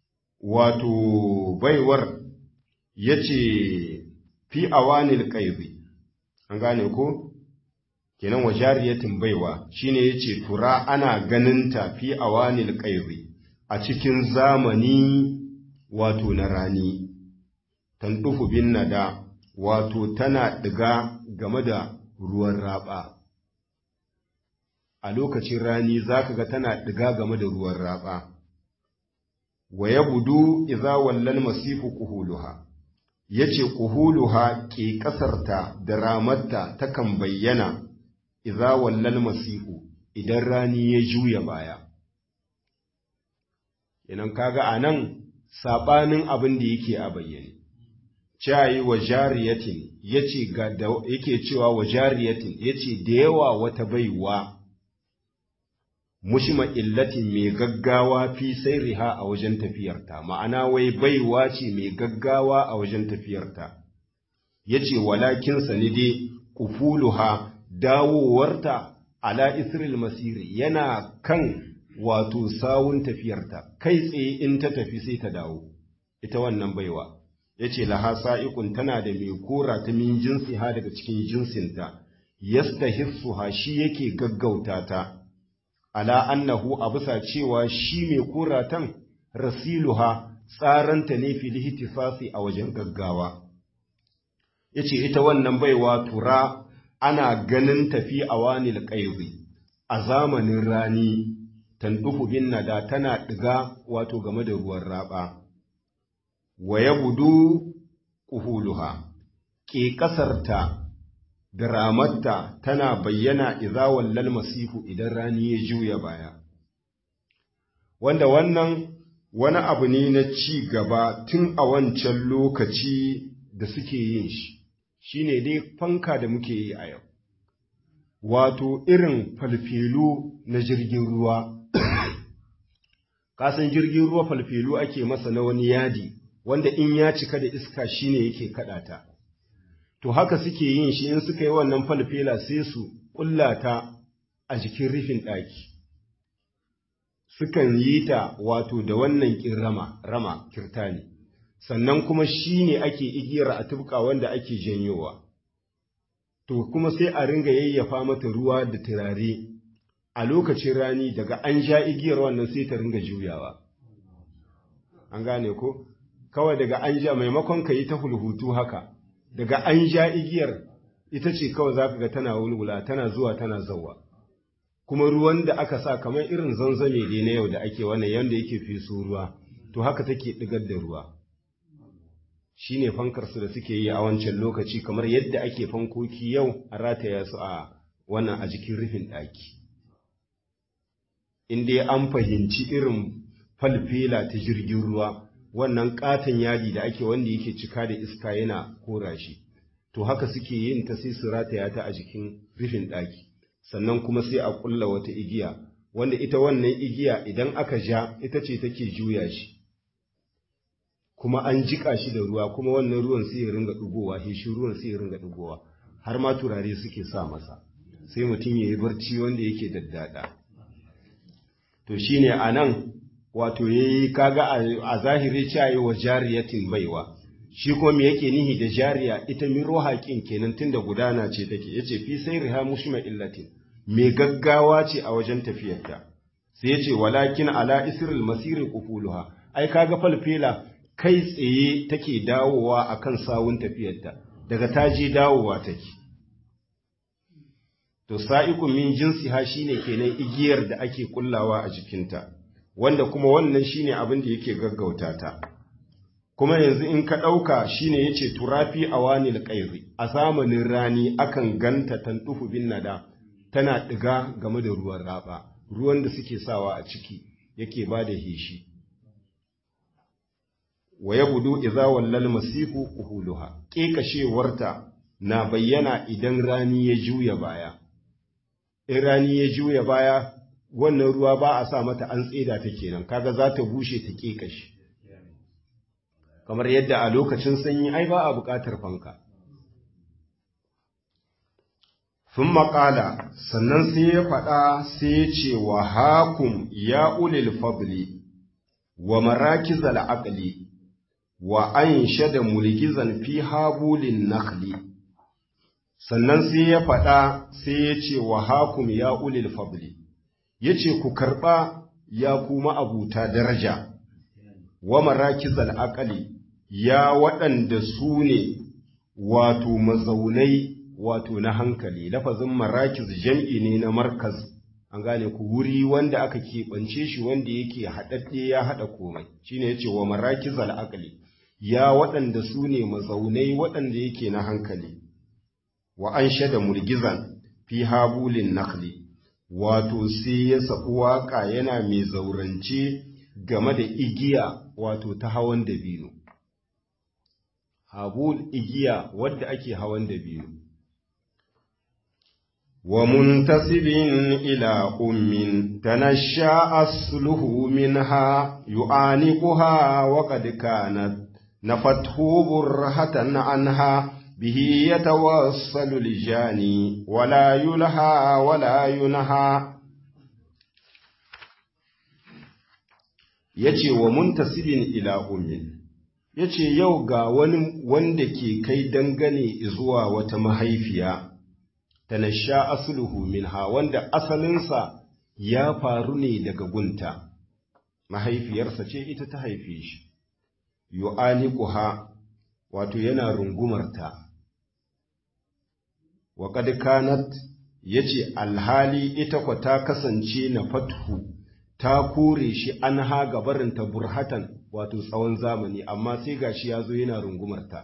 wato baiwar yace fi awanil qaizi an gane ko kenan wa jariyatin baiwa shine yace tura ana ganinta fi awanil qaizi a cikin zamani wato na rani tandufu bin nada wato tana diga game da ruwan raba a lokacin rani zaka ga tana diga game da ruwan raba wa yabudu idza wallal masifu kuhuluha yace kuhuluha ke kasarta da ramarta takan bayyana idza wallal masifu idan rani ya juya baya idan kaga anan sabanin abin da yake a bayyane cayi wa jariyatin yace ga da yake cewa wa jariyatin yace da yawa wata baiwa mushma illatin mai gaggawa fi riha a wajen tafiyarta ma'ana wai baiwa ce mai gaggawa a wajen tafiyarta yace walakin sani dai kufuluha dawowarta ala isril masiri yana kan wato sawun tafiyarta kai tsaye in ta tafi sai ta dawo ita wannan baiwa yace laha sa'iqun tana da mai kora ta min jinsi ha daga cikin jinsinta yastahissuha shi yake gaggauta ta ala annahu a bisa cewa shi mai kuratan rasiluha tsaranta ne fil ihtifasi a wajen gaggawa yace ita wannan baiwa tura ana ganin tafi awanil qaizi a zamanin rani tandufu bin nada tana diga wato game da ruwan raba wa yabudu kuhuluha ke kasarta da ramarta tana bayyana idza wallal masifu idan rani ya juya baya wanda wannan wani abu ne na ci gaba tun a wancan lokaci da suke yin shi shine dai fanka da muke yi a yau wato irin falfelu na jirgin ruwa kasan jirgin ruwa falfelu ake masa na wani yadi wanda in ya cika da iska shine yake kadata to haka suke yin shi in suka yi wannan falfela sai su kullata a jikin rufin ɗaki sukan yi ta wato da wannan kin rama rama kirtani sannan kuma shine ake igiyar a tubka wanda ake janyowa to kuma sai a ringa yayyafa mata ruwa da turare a lokacin rani daga an ja igiyar wannan sai ta ringa juyawa an gane ko kawai daga an ja maimakon ka yi ta hulhutu haka daga an ja igiyar ita ce kawai za ka ga tana wulwula tana zuwa tana zauwa kuma ruwan da aka sa kamar irin zanzame dai na yau da ake wannan yanda yake feso ruwa to haka take digar da ruwa shine fankarsu da suke yi a wancan lokaci kamar yadda ake fankoki yau a rataya su a wannan a jikin rufin ɗaki in dai an fahimci irin falfela ta jirgin ruwa wannan katon yadi da ake wanda yake cika da iska yana kora shi to haka suke yin ta sai su rataya ta a jikin rufin ɗaki sannan kuma sai a ƙulla wata igiya wanda ita wannan igiya idan aka ja ita ce take juya shi kuma an jiƙa shi da ruwa kuma wannan ruwan sai ya ringa ɗigowa shi ruwan sai ya ringa ɗigowa har ma turare suke sa masa sai mutum ya yi barci wanda yake daddada to shine a nan wato ya yi kaga a zahiri cewa wa jariyatin baiwa shi kuma me yake nihi da jariya ita min haƙin kenan tunda gudana ce take yace fi sai riha mushma illatin me gaggawa ce a wajen tafiyarta sai yace walakin ala isril masiri qufuluha ai kaga falfela kai tsaye take dawowa akan sawun tafiyarta daga taji dawowa take to sa'iqun min jinsiha shine kenan igiyar da ake kullawa a jikinta wanda kuma wannan shine abin da yake gaggauta ta kuma yanzu in ka ɗauka shine yace turafi awanil qairi a zamanin rani akan ganta tantufu bin nada tana ɗiga game da ruwan raba ruwan da suke sawa a ciki yake ba da heshi wa yabudu idza wallal masifu uhuluha kekashewarta na bayyana idan rani ya juya baya in rani ya juya baya wannan ruwa ba a sa mata an tseda ta kenan kaga za ta bushe ta kekashi kamar yadda a lokacin sanyi ai ba a buƙatar fanka sun maƙala sannan sai ya faɗa sai ya ce wa hakum ya ulil fadli wa marakizal aqli wa an da mulgizan fi habulin nakhli sannan sai ya faɗa sai ya ce wa hakum ya ulil fadli ya ce ku karɓa ya kuma abuta daraja wa marakizal aqli ya waɗanda su ne wato mazaunai wato na hankali lafazin marakiz jam'i ne na markaz an gane ku wuri wanda aka keɓance shi wanda yake haɗaɗɗe ya haɗa komai shine yace wa marakizal aqli ya waɗanda su ne mazaunai waɗanda yake na hankali wa an shada mulgizan fi habulin nakhli wato sai ya saɓi waƙa yana mai zaurance game da igiya wato ta hawan dabino habul igiya wadda ake hawan dabino wa muntasibin ila ummin tanasha asluhu minha yu'aniquha wa qad kanat nafathu burhatan anha bihi yatawassalu lijani wala yulha wala yunha yace wa muntasibin ila ummin ya ce yau ga wani wanda ke kai dangane zuwa wata mahaifiya ta na sha asuluhu minha wanda asalinsa ya faru ne daga gunta mahaifiyarsa ce ita ta haife shi yu'aniquha wato yana rungumarta wa qad kanat yace alhali ita kwa ta kasance na fathu ta kore shi an ha gabarinta burhatan wato tsawon zamani amma sai gashi ya zo yana rungumarta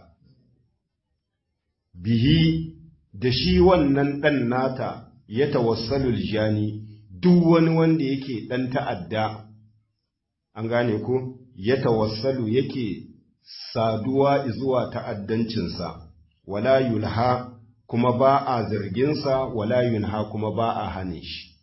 bihi da shi wannan ɗan nata ya tawassalu jani duk wani wanda yake ɗan ta'adda an gane ko ya tawassalu yake saduwa zuwa ta'addancinsa wala yulha kuma ba a zarginsa wala yunha kuma ba a hane shi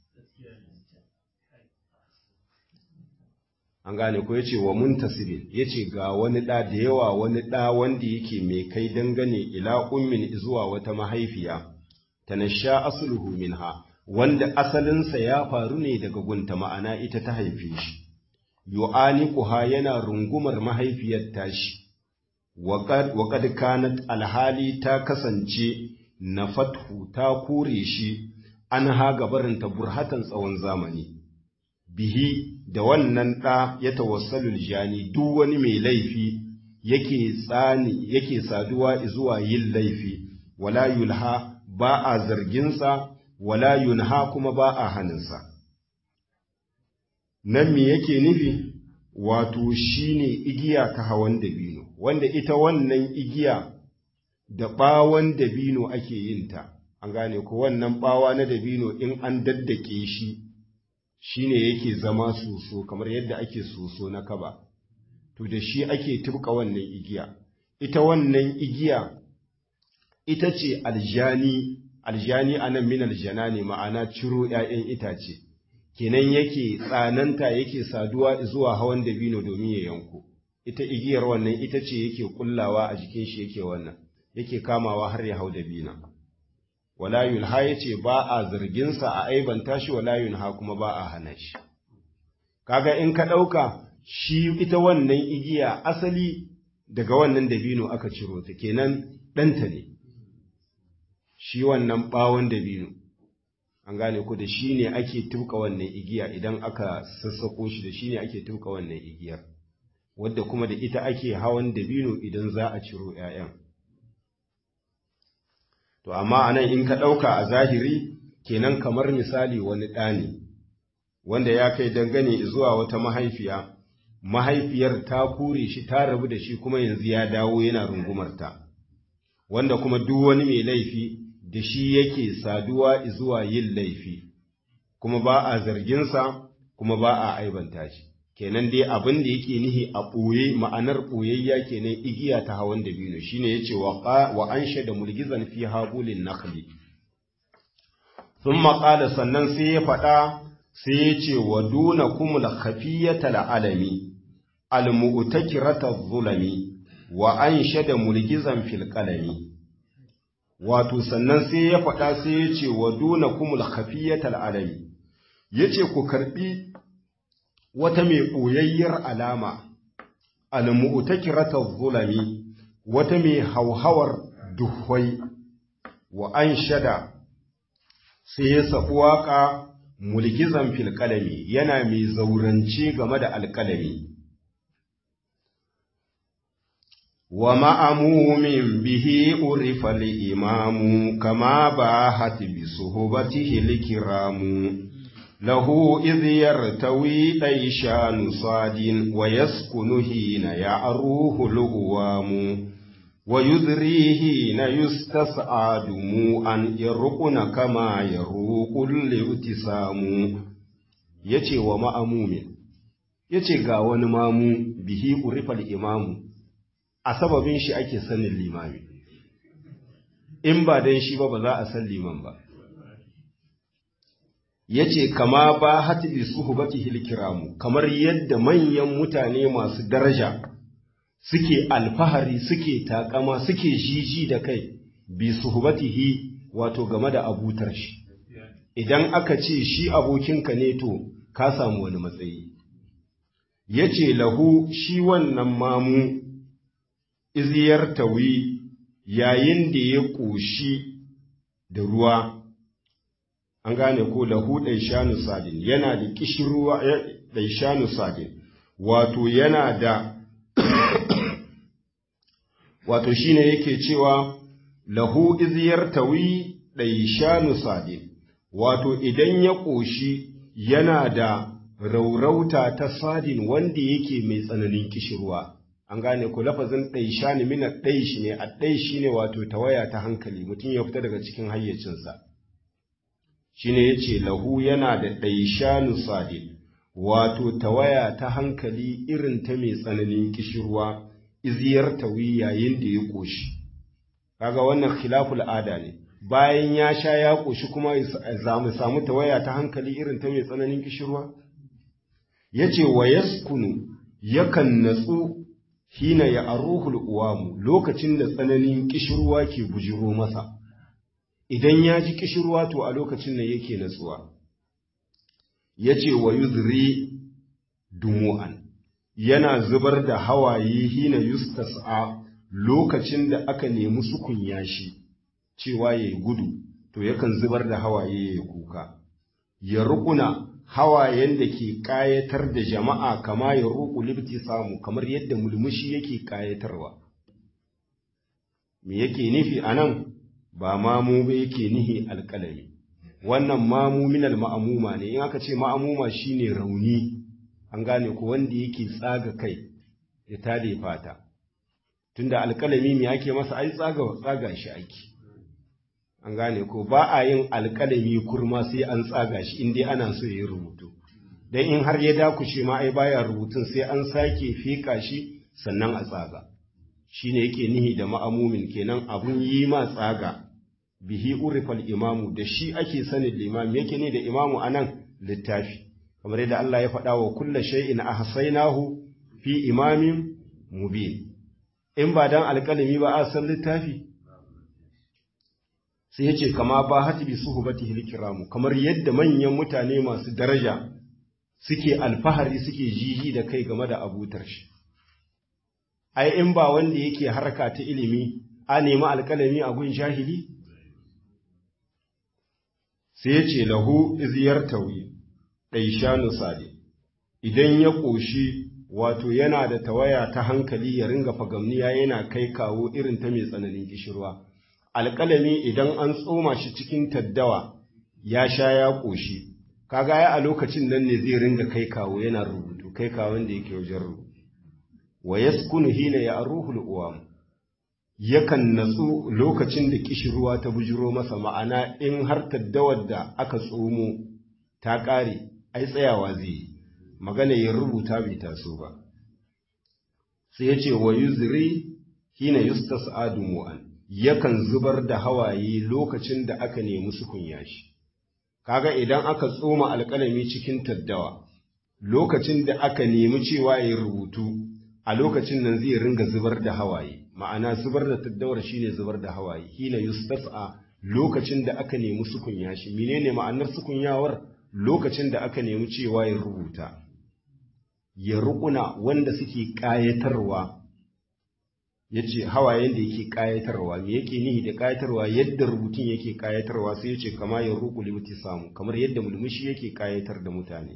an gane ko yace wa muntasibin yace ga wani da da yawa wani da wanda yake mai kai dangane ila ummin zuwa wata mahaifiya tanasha asluhu minha wanda asalinsa ya faru ne daga gunta ma'ana ita ta haife shi yu'aniquha yana rungumar mahaifiyar tashi wa qad kanat alhali ta kasance na fathu ta kore shi an ha gabarinta burhatan tsawon zamani bihi da wannan ɗa ya tawassalul jani duk wani mai laifi yake tsani yake saduwa zuwa yin laifi wala yulha ba a zarginsa wala yunha kuma ba a haninsa nan me yake nufi wato shine igiya ta hawan dabino wanda ita wannan igiya da ɓawon dabino ake yin ta an gane ko wannan ɓawa na dabino in an daddake shi shine yake zama soso kamar yadda ake soso na kaba to da shi ake turka wannan igiya ita wannan igiya ita ce aljani aljani anan min aljana ne ma'ana ciro ‘ya'yan itace kenan yake tsananta yake saduwa zuwa hawan dabino domin ya yanko ita igiyar wannan ita ce yake kullawa a jikin shi yake wannan yake kamawa har ya hau dabina wala yulha yace ba a zarginsa a aibanta shi wala yunha kuma ba a hana shi kaga in ka ɗauka shi ita wannan igiya asali daga wannan dabino aka ciro ta kenan ɗanta ne shi wannan ɓawon dabino an gane ku da shi ne ake tuka wannan igiya idan aka sassako shi da shi ne ake tuka wannan igiyar wadda kuma da ita ake hawan dabino idan za a ciro ‘ya'yan to amma anan in ka ɗauka a zahiri kenan kamar misali wani ɗani wanda ya kai dangane zuwa wata mahaifiya mahaifiyar ta kure shi ta rabu da shi kuma yanzu ya dawo yana rungumarta wanda kuma duk wani mai laifi da shi yake saduwa zuwa yin laifi kuma ba a zarginsa kuma ba a aibanta shi kenan dai abin da yake nihi a ɓoye ma'anar ɓoyayya kenan igiya ta hawan dabino shine yace wa wa ansha da mulgizan fi habulin nakhli thumma qala sannan sai ya faɗa sai ya ce wa duna kumul khafiyata al'alami al-mu'takirata zulami wa ansha da mulgizan fil qalami wato sannan sai ya faɗa sai ya ce wa duna kumul khafiyatal alami ya ce ku karɓi wata mai ɓoyayyar alama almu'takiratar zulami wata mai hauhawar duhwai wa an shada sai ya saɓi waƙa mulkizan filƙalami yana mai zaurance game da alƙalami wa ma'amumin bihi urifa imamu kama ba hati bi suhubatihi likiramu له إذ يرتوي ɗaishanu صاد ويسكن حين يعروه الأوام ويذري حين يستسعد أن يرقن كما يروق الابتسام yace wa ma'amumin yace ga wani mamu bihi urifal imamu a sababin shi ake sanin limami in ba dan shi ba ba za a san liman ba ya ce kama ba hatibi suhubati hilkiramu kamar yadda manyan mutane masu daraja suke alfahari suke takama suke jiji da kai bi suhubatihi wato game da abutar shi idan aka ce shi abokinka ne to ka samu wani matsayi ya ce lahu shi wannan mamu iziyar tawi yayin da ya ƙoshi da ruwa an gane ko lahu ɗaishanu sadin yana da ƙishirwa ɗaishanu sadin wato yana da wato shine yake cewa lahu iziyar tawi ɗaishanu sadin wato idan ya ƙoshi yana da raurauta ta sadin wanda yake mai tsananin ƙishirwa an gane ko lafazin ɗaishani mina ɗaishi ne a ɗaishi ne wato tawaya ta hankali mutum ya fita daga cikin hayyacinsa shine yace lahu yana da ɗaishanu sadid wato tawaya ta hankali irin ta mai tsananin kishirwa iziyar tawi yayin da ya koshi kaga wannan khilaful ada ne bayan ya sha ya koshi kuma za mu samu tawaya ta hankali irin ta mai tsananin kishirwa yace wa yaskunu yakan natsu hina ya aruhul uwamu lokacin da tsananin kishirwa ke bujiro masa idan ya ji kishirwa to a lokacin nan yake natsuwa ya ce wa yuzri dumu'an yana zubar da hawaye hina yustas'a lokacin da aka nemi sukunya shi cewa ya yi gudu to yakan zubar da hawaye ya kuka ya rukuna hawayen da ke ƙayatar da jama'a kama ya ruku libti samu kamar yadda mulmushi yake ƙayatarwa me yake nufi a nan ba mamu ba yake nihi alƙalami wannan mamu minal ma'amuma ne in aka ce ma'amuma shine rauni an gane ko wanda yake tsaga kai ya tade fata tunda alƙalami me ake masa ai tsaga tsaga shi ake an gane ko ba a yin alƙalami kurma sai an tsaga shi in dai ana so ya rubutu dan in har ya dakushe ma ai baya rubutun sai an sake fika shi sannan a tsaga shine yake nihi da ma'amumin kenan abun yi ma tsaga bihi urifal imamu da shi ake sanin limami yake ne da imamu anan littafi kamar yadda Allah ya faɗa wa kulla shay'in ahsaynahu fi imamin mubin in ba dan alƙalami ba a san littafi sai yace kama ba hatibi suhbatihi likiramu kamar yadda manyan mutane masu daraja suke alfahari suke jiji da kai game da abutar shi ai in ba wanda yake harka ta ilimi a nemi alƙalami a gun jahili sai ya ce lahu iziyar tawi ɗaishanu sade idan ya ƙoshi wato yana da tawaya ta hankali ya ringa fagamniya yana kai kawo irin ta mai tsananin gishirwa alƙalami idan an tsoma shi cikin taddawa ya sha ya ƙoshi kaga ya a lokacin nan ne zai ringa kai kawo yana rubutu kai kawon da yake wajen rubutu wa yaskunu hina ya aruhul uwam yakan natsu lokacin da kishirwa ta bujiro masa ma'ana in har taddawar da aka tsomo ta ƙare ai tsayawa zai yi magana ya rubuta bai taso ba sai ya ce wa yuzri hina yustas adumu'an yakan zubar da hawaye lokacin da aka nemi sukunya shi kaga idan aka tsoma alƙalami cikin taddawa lokacin da aka nemi cewa ya rubutu a lokacin nan zai ringa zubar da hawaye ma'ana zubar da taddawar shine zubar da hawaye hina yustas'a lokacin da aka nemi sukunya shi menene ma'anar sukunyawar lokacin da aka nemi cewa ya rubuta ya rukuna wanda suke ƙayatarwa ya ce hawayen da yake ƙayatarwa me yake nihi da ƙayatarwa yadda rubutun yake ƙayatarwa sai ya ce kama ya ruku limuti samu kamar yadda mulmushi yake ƙayatar da mutane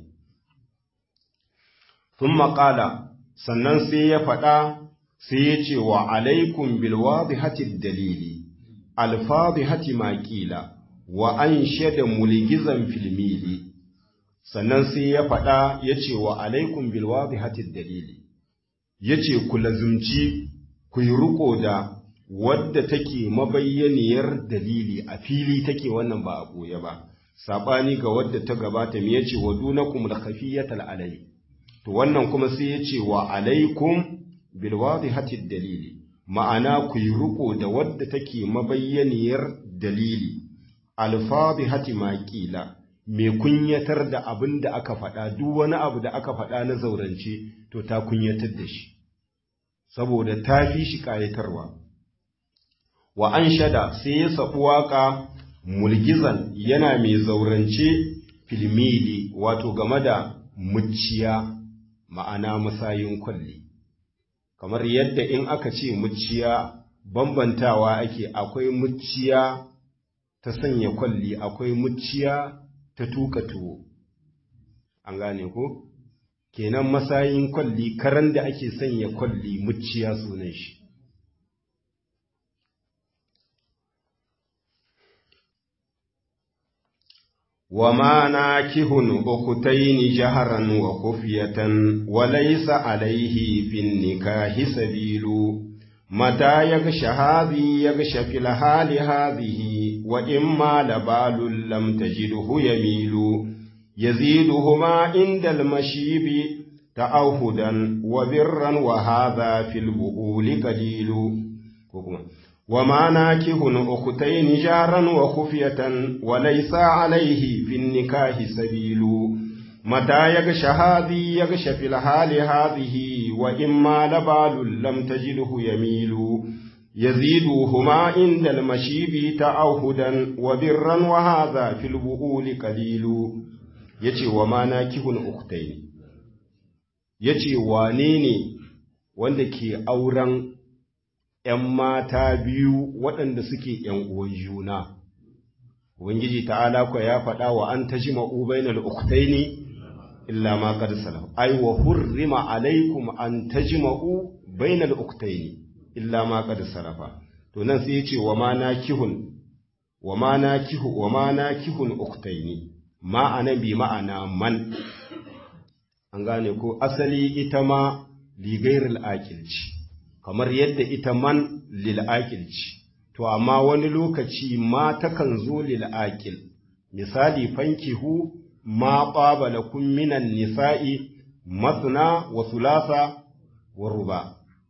sun maƙala sannan sai ya faɗa sai ya ce wa alaikum bilwazi hati dalili alfazi hati maƙila wa an shaida mulgizan filmili sannan sai ya faɗa ya ce wa alaikum bilwazi hati dalili ya ce ku lazumci ku yi riko da wadda take mabayyaniyar dalili a fili take wannan ba a ɓoye ba saɓani ga wadda ta gabata me yace wa dunakum da khafiyatal alai to wannan kuma sai yace wa alaikum bil wadihati dalili ma'ana ku yi riko da wadda take mabayyaniyar dalili alfadihati maqila me kunyatar da abin da aka faɗa duk wani abu da aka faɗa na zaurance to ta kunyatar da shi saboda ta fi shi ƙayatarwa. Wa an shada sai ya saɓi waƙa mulgizan yana mai zaurance filmili wato game da muciya ma'ana masayin kwalli. Kamar yadda in aka ce muciya bambantawa ake akwai muciya ta sanya kwalli akwai muciya ta tuka tuwo. An gane ko? kenan masayin kwalli karan da ake sanya kwalli muciya sunan shi wa ma nakihun ukutaini jaharan wa kufiyatan wa laysa alayhi fin nikahi sabilu mata yagsha hadhi yagsha fil hali hadhihi wa imma labalul lam tajidhu yamilu يزيدهما عند المشيب تأوهدا وبرا وهذا في البؤول قليل وما ناكه أختين جارا وخفية وليس عليه في النكاه سبيل متى يغش هذه يغش في الحال هذه وإما لبال لم تجده يميل يزيدهما عند المشيب تأوهدا وبرا وهذا في البؤول قليل ya ce wa ma na kihun uktai ya ce wane ne wanda ke auren ‘yan mata biyu waɗanda suke ‘yan uwan juna Ubangiji ta'ala kwa ya faɗa wa an ta ji ma'ubainal uktai ne illa ma kad salam ai wa hurrima alaikum an ta ji ma'u bainal uktai ne illa ma kad salafa to nan sai ya ce wa ma na kihun wa ma na kihu wa ma na kihun uktai ne ma'anan bi ma'ana man an gane ko asali ita ma ligairil akilci kamar yadda ita man lil akilci to amma wani lokaci ma takan zo lil akil misali fankihu ma qaba lakum minan nisa'i masna wa thulatha wa ruba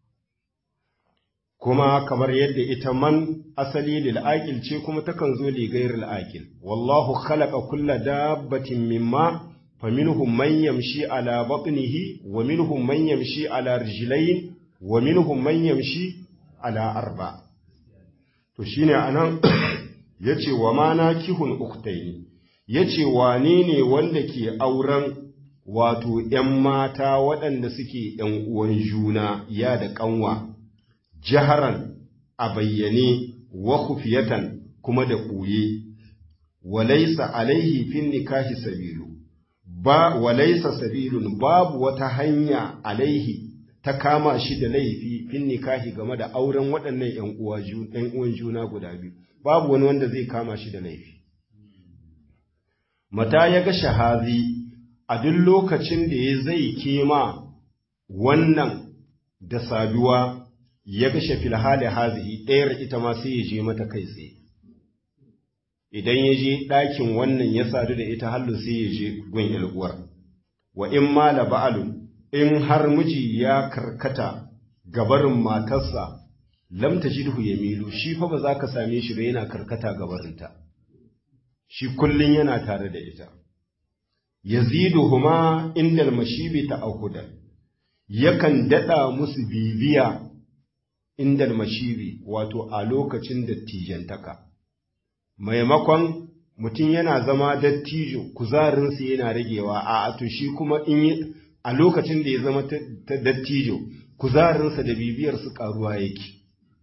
kuma kamar yadda ita man asali lil aqil ce kuma takan zo li ghairil aqil wallahu khalaqa kulla dabbatin mimma faminhum man yamshi ala batnihi wa minhum man yamshi ala rijlayn wa minhum man yamshi ala arba to shine anan yace wa ma nakihun ukhtaini yace wane ne wanda ke auren wato ‘yan mata waɗanda suke ‘yan uwan juna ya da ƙanwa’ jaharan a bayyane wa kufiyatan kuma da ɓoye, walaisa alaihi fin nikahi sabilu, ba walaisa sabilun babu wata hanya alaihi ta kama shi da laifi fin nikahi game da auren waɗannan ‘yan uwan juna guda biyu, babu wani wanda zai kama shi da laifi. Mata ya ga shahazi a duk lokacin da ya zai kema wannan da saduwa ya gashe filhali hazihi ɗayar ita ma sai ya je mata kai tsaye idan ya je ɗakin wannan ya sadu da ita hallu sai ya je gun uwar wa in ma la ba'alun in har miji ya karkata gabarin matarsa lam tajidhu yamilu shi fa ba za ka same shi ba yana karkata gabarinta shi kullun yana tare da ita yaziduhuma indal mashibi ta'ahudan yakan daɗa musu bibiya indal mashiri wato a lokacin dattijantaka maimakon mutum yana zama dattijo kuzarinsa yana ragewa a to shi kuma in a lokacin da ya zama ta dattijo kuzarinsa da bibiyarsu karuwa yake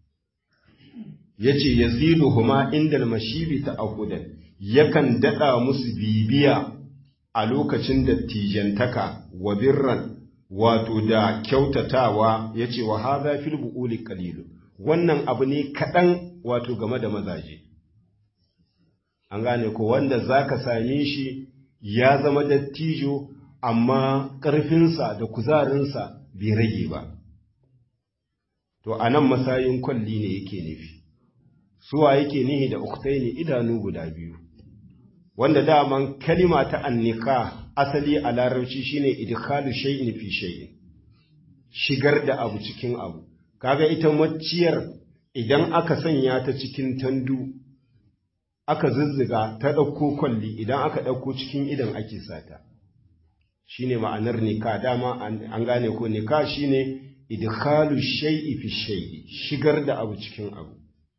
ya ce ya zidu huma indal mashibi ta akudan yakan daɗa musu bibiya a lokacin dattijantaka wa birran wato da kyautatawa ya ce wa haza fil bu'uli qalilu wannan abu ne kaɗan wato game da mazaje an gane ko wanda zaka same shi ya zama dattijo amma ƙarfinsa da kuzarinsa bai rage ba to a nan masayin kwalli ne yake nufi suwa yake nihi da uktaini idanu guda biyu wanda daman kalima ta annika asali a larabci shine idkhalu shay'in fi shay'in shigar da abu cikin abu kaga ita macciyar idan aka sanya ta cikin tandu aka zuzzuga ta ɗauko kwalli idan aka ɗauko cikin idan ake sata shine ma'anar nika dama an gane ko nika shine idkhalu shay'i fi shay'i shigar da abu cikin abu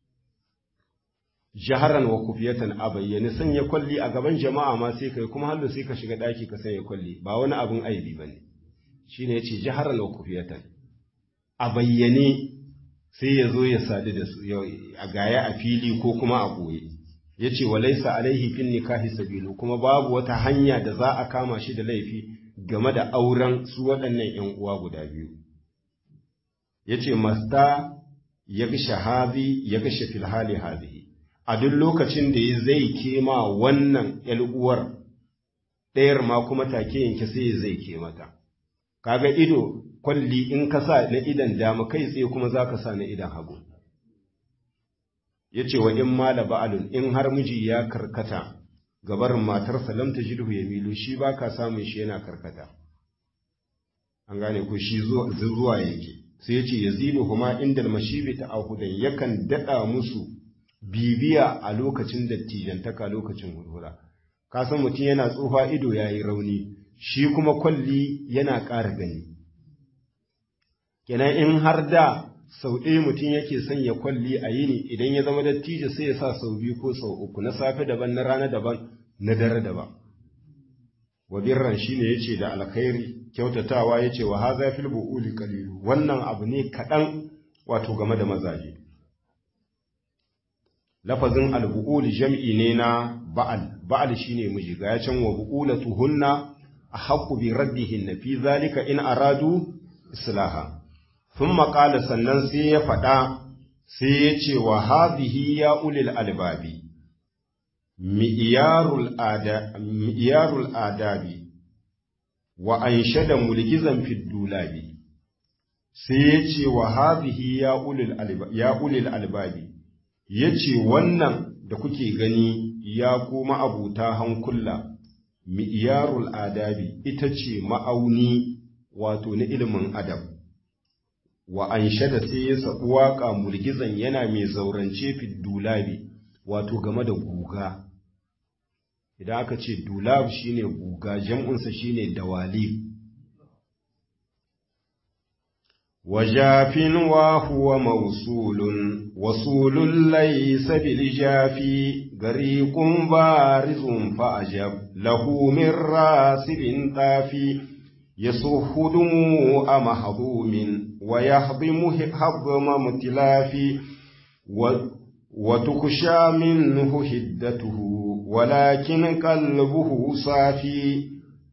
jaharan wa kufiyatan a bayyane sanya kwalli a gaban jama'a ma sai kai kuma hallo sai ka shiga daki ka sanya kwalli ba wani abun aibi bane shine yace jaharan wa kufiyatan a bayyane sai ya zo ya sadu da su a gaya a fili ko kuma a goye yace walaysa alaihi fin nikahi sabilu kuma babu wata hanya da za a kama shi da laifi game da auren su waɗannan ƴan uwa guda biyu yace masta ya gasha hazi ya gasha fil hali hazihi a duk lokacin da ya zai kema wannan uwar ɗayar ma kuma take yanke sai ya zai ke mata kaga ido kwalli in ka sa na idan dama kai tsaye kuma za ka sa na idan hagu ya ce wa in mala ba'alun in har miji ya karkata gabarin matarsa lam ta jidhu ya milu shi ba ka samun shi yana karkata an gane ko shi zuwa yake sai ya ce ya zilu kuma inda mashibi ta ahudan yakan daɗa musu bibiya a lokacin dattijantaka lokacin hurhura ka san mutum yana tsufa ido ya yi rauni shi kuma kwalli yana ƙara gani kenan in har da sau ɗaya mutum yake sanya kwalli a yini idan ya zama dattijo sai ya sa sau biyu ko sau uku na safe daban na rana daban na dare daban wa birran shine yace da alkhairi kyautatawa yace wa haza fil buuli qalilu wannan abu ne kaɗan wato game da mazaje lafazin albu'ul jam'i ne na ba'al ba'al shine miji ga can wa bu'ulatuhunna ahaqqu bi raddihinna fi zalika in aradu islaha thumma qala sannan sai ya faɗa sai ya ce wa hadhihi ya ulil albabi mi'yarul ada mi'yarul adabi wa anshada mulkizan fid dulabi sai ya ce wa hadhihi ya ulil albabi ya ulil albabi ya ce wannan da kuke gani ya kuma abuta hankula mi'yarul adabi ita ce ma'auni wato na ilimin adab wa an shada sai ya saɓi waƙa mulgizan yana mai zaurance fi dulabi wato game da guga idan aka ce dulab shine guga jam'unsa shine dawalib وجاف وهو موصول وصول ليس بالجافي غريق بارز فأجب له من راسب طافي يصح دموع محظوم ويهضم هضم متلاف وتخشى منه هدته ولكن قلبه صافي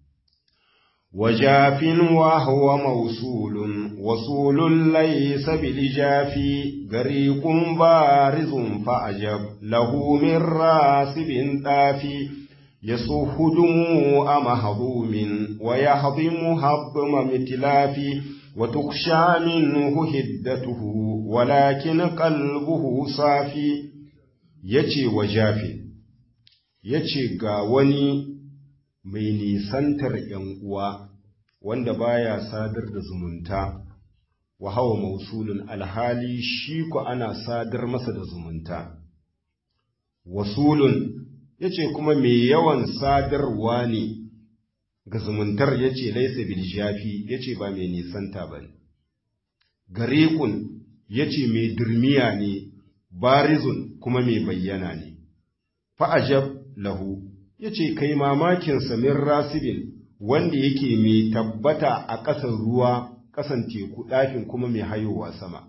وجاف وهو موصول وصول ليس بالجافي غريق بارز فأجب له من راسب طافي يصح دموع مهضوم ويهضم هضم متلاف وتخشى منه هدته ولكن قلبه صافي يجي وجاف يجي غاوني mai nisantar ‘yan uwa wanda baya sadar da zumunta, wa hawa mausulun alhali shi ku ana sadar masa da zumunta. Wasulun ya ce kuma mai yawan sadarwa ne ga zumuntar ya ce laisa biljafi ya ce ba mai nisanta ba ne gariƙun ya ce mai dirmiya ne barizun kuma mai bayyana ne fa'ajab lahu ya ce kai mamakin samin rasibin wanda yake mai tabbata a ƙasar ruwa ƙasan teku ɗafin kuma mai hayowa sama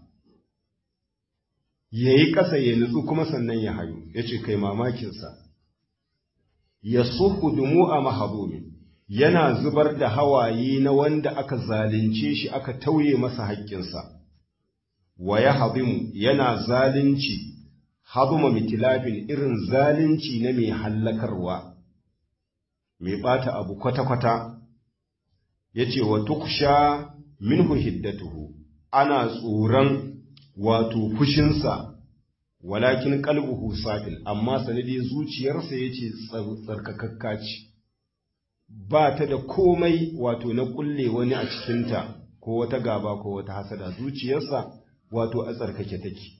ya yi ƙasa ya nutsu kuma sannan ya hayo ya ce kai mamakinsa ya suku dumu a mahazomi yana zubar da hawaye na wanda aka zalunce shi aka tauye masa haƙƙinsa wa ya hazimu yana zalunci hazuma mitilafin irin zalunci na mai hallakarwa mai ɓata abu kwata-kwata ya ce wa tuksha minhu hiddatuhu ana tsoron wato fushinsa walakin kalbuhu safin amma sanadi zuciyarsa ya ce tsarkakakka ce ba ta da komai wato na kulle wani a cikinta ko wata gaba ko wata hasada zuciyarsa wato a tsarkake take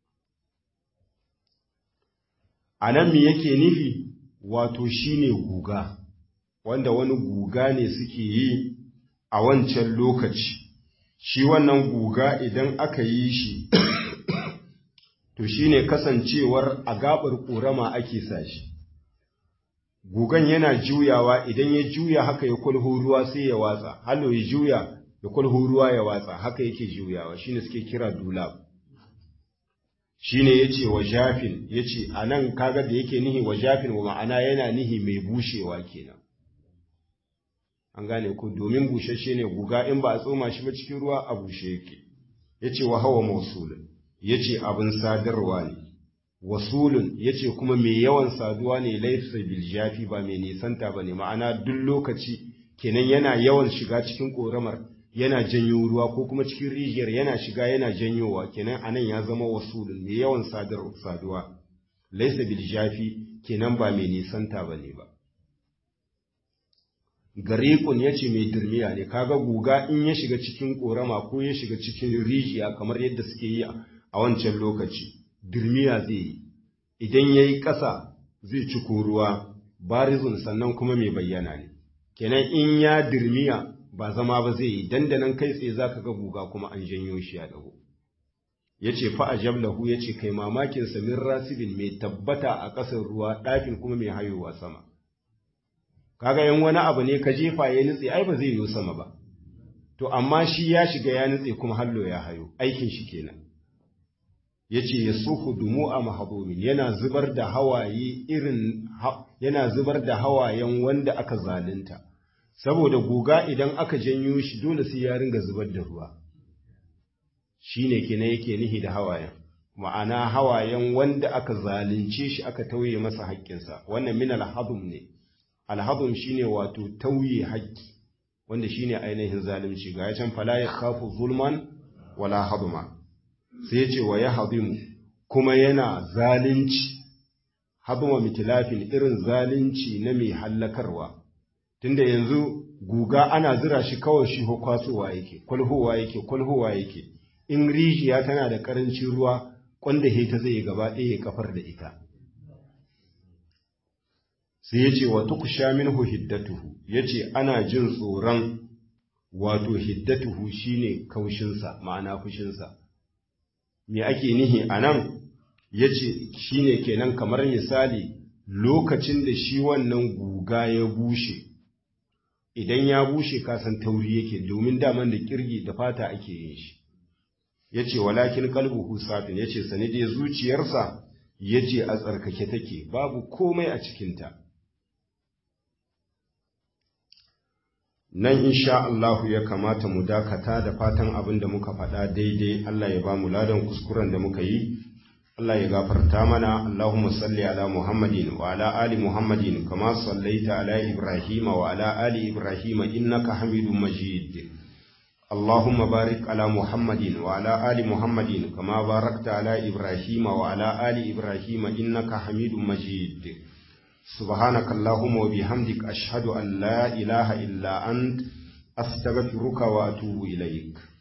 a nan me yake nufi wato shine guga wanda wani guga ne suke yi a wancan lokaci shi wannan guga idan aka yi shi to shine kasancewar a gabar ƙorama ake sa shi gugan yana juyawa idan ya juya haka ya kulhu ruwa sai ya watsa hallo ya juya ya kulhu ruwa ya watsa haka yake juyawa shine suke kira dulab shine yace wa jafin yace anan kaga da yake nihi wa jafin wa ma'ana yana nihi mai bushewa kenan an gane ku domin bushashe ne guga in ba a tsoma shi ba cikin ruwa a bushe yake yace wa hawa mausulun yace abin sadarwa ne wasulun yace kuma mai yawan saduwa ne laysa bil jafi ba mai nisanta bane ma'ana duk lokaci kenan yana yawan shiga cikin koramar yana janyo ruwa ko kuma cikin rijiyar yana shiga yana janyowa kenan anan ya zama wasulun mai yawan sadar saduwa laysa bil jafi kenan ba mai nisanta bane ba gariƙun ya ce mai turmiya ne kaga guga in ya shiga cikin ƙorama ko ya shiga cikin rijiya kamar yadda suke yi a wancan lokaci dirmiya zai yi idan ya yi ƙasa zai ci ruwa barizun sannan kuma mai bayyana ne kenan in ya dirmiya ba zama ba zai yi dandanan kai tsaye za ka ga guga kuma an janyo shi ya dago ya ce fa lahu ya ce kai mamakin samin rasibin mai tabbata a ƙasar ruwa ɗafin kuma mai hayowa sama kaga yan wani abu ne ka jefa ya nutse ai ba zai yi sama ba to amma shi ya shiga ya nutse kuma hallo ya hayo aikin shi kenan yace yasuhu dumu a mahabumin yana zubar da hawaye irin yana zubar da hawayen wanda aka zalunta saboda guga idan aka janyo shi dole sai ya ringa zubar da ruwa shine kenan yake nihi da hawayen ma'ana hawayen wanda aka zalunce shi aka tauye masa haƙƙinsa wannan min alhadum ne alhadum shine wato tauye haƙƙi wanda shine ainihin zalunci ga yacan fala ya khafu zulman wala haduma sai ce wa ya hadimu kuma yana zalunci haduma mitilafin irin zalunci na mai hallakarwa tunda yanzu guga ana zira shi kawai shi kwasowa yake kwalhowa yake kwalhowa yake in rijiya tana da karancin ruwa kwanda ta zai gaba ɗaya ya kafar da ita sai ya ce wa tukusha minhu hiddatuhu ya ce ana jin tsoron wato hiddatuhu shine kaushinsa ma'ana fushinsa me ake nihi a nan ya ce shine kenan kamar misali lokacin da shi wannan guga ya bushe idan ya bushe kasan tauri yake domin daman da kirgi da fata ake yin shi ya ce walakin kalbuhu safin ya ce sani dai zuciyarsa ya ce a tsarkake take babu komai a cikinta nan insha Allahu ya kamata mu dakata da fatan abin da muka faɗa daidai Allah ya ba mu ladan kuskuren da muka yi Allah ya gafarta mana Allahumma salli ala Muhammadin wa ala ali Muhammadin kama sallaita ala Ibrahim wa ala ali Ibrahim innaka Hamidum Majid Allahumma barik ala Muhammadin wa ala ali Muhammadin kama barakta ala Ibrahim wa ala ali Ibrahim innaka Hamidum Majid سبحانك اللهم وبحمدك أشهد أن لا إله إلا أنت أستغفرك وأتوب إليك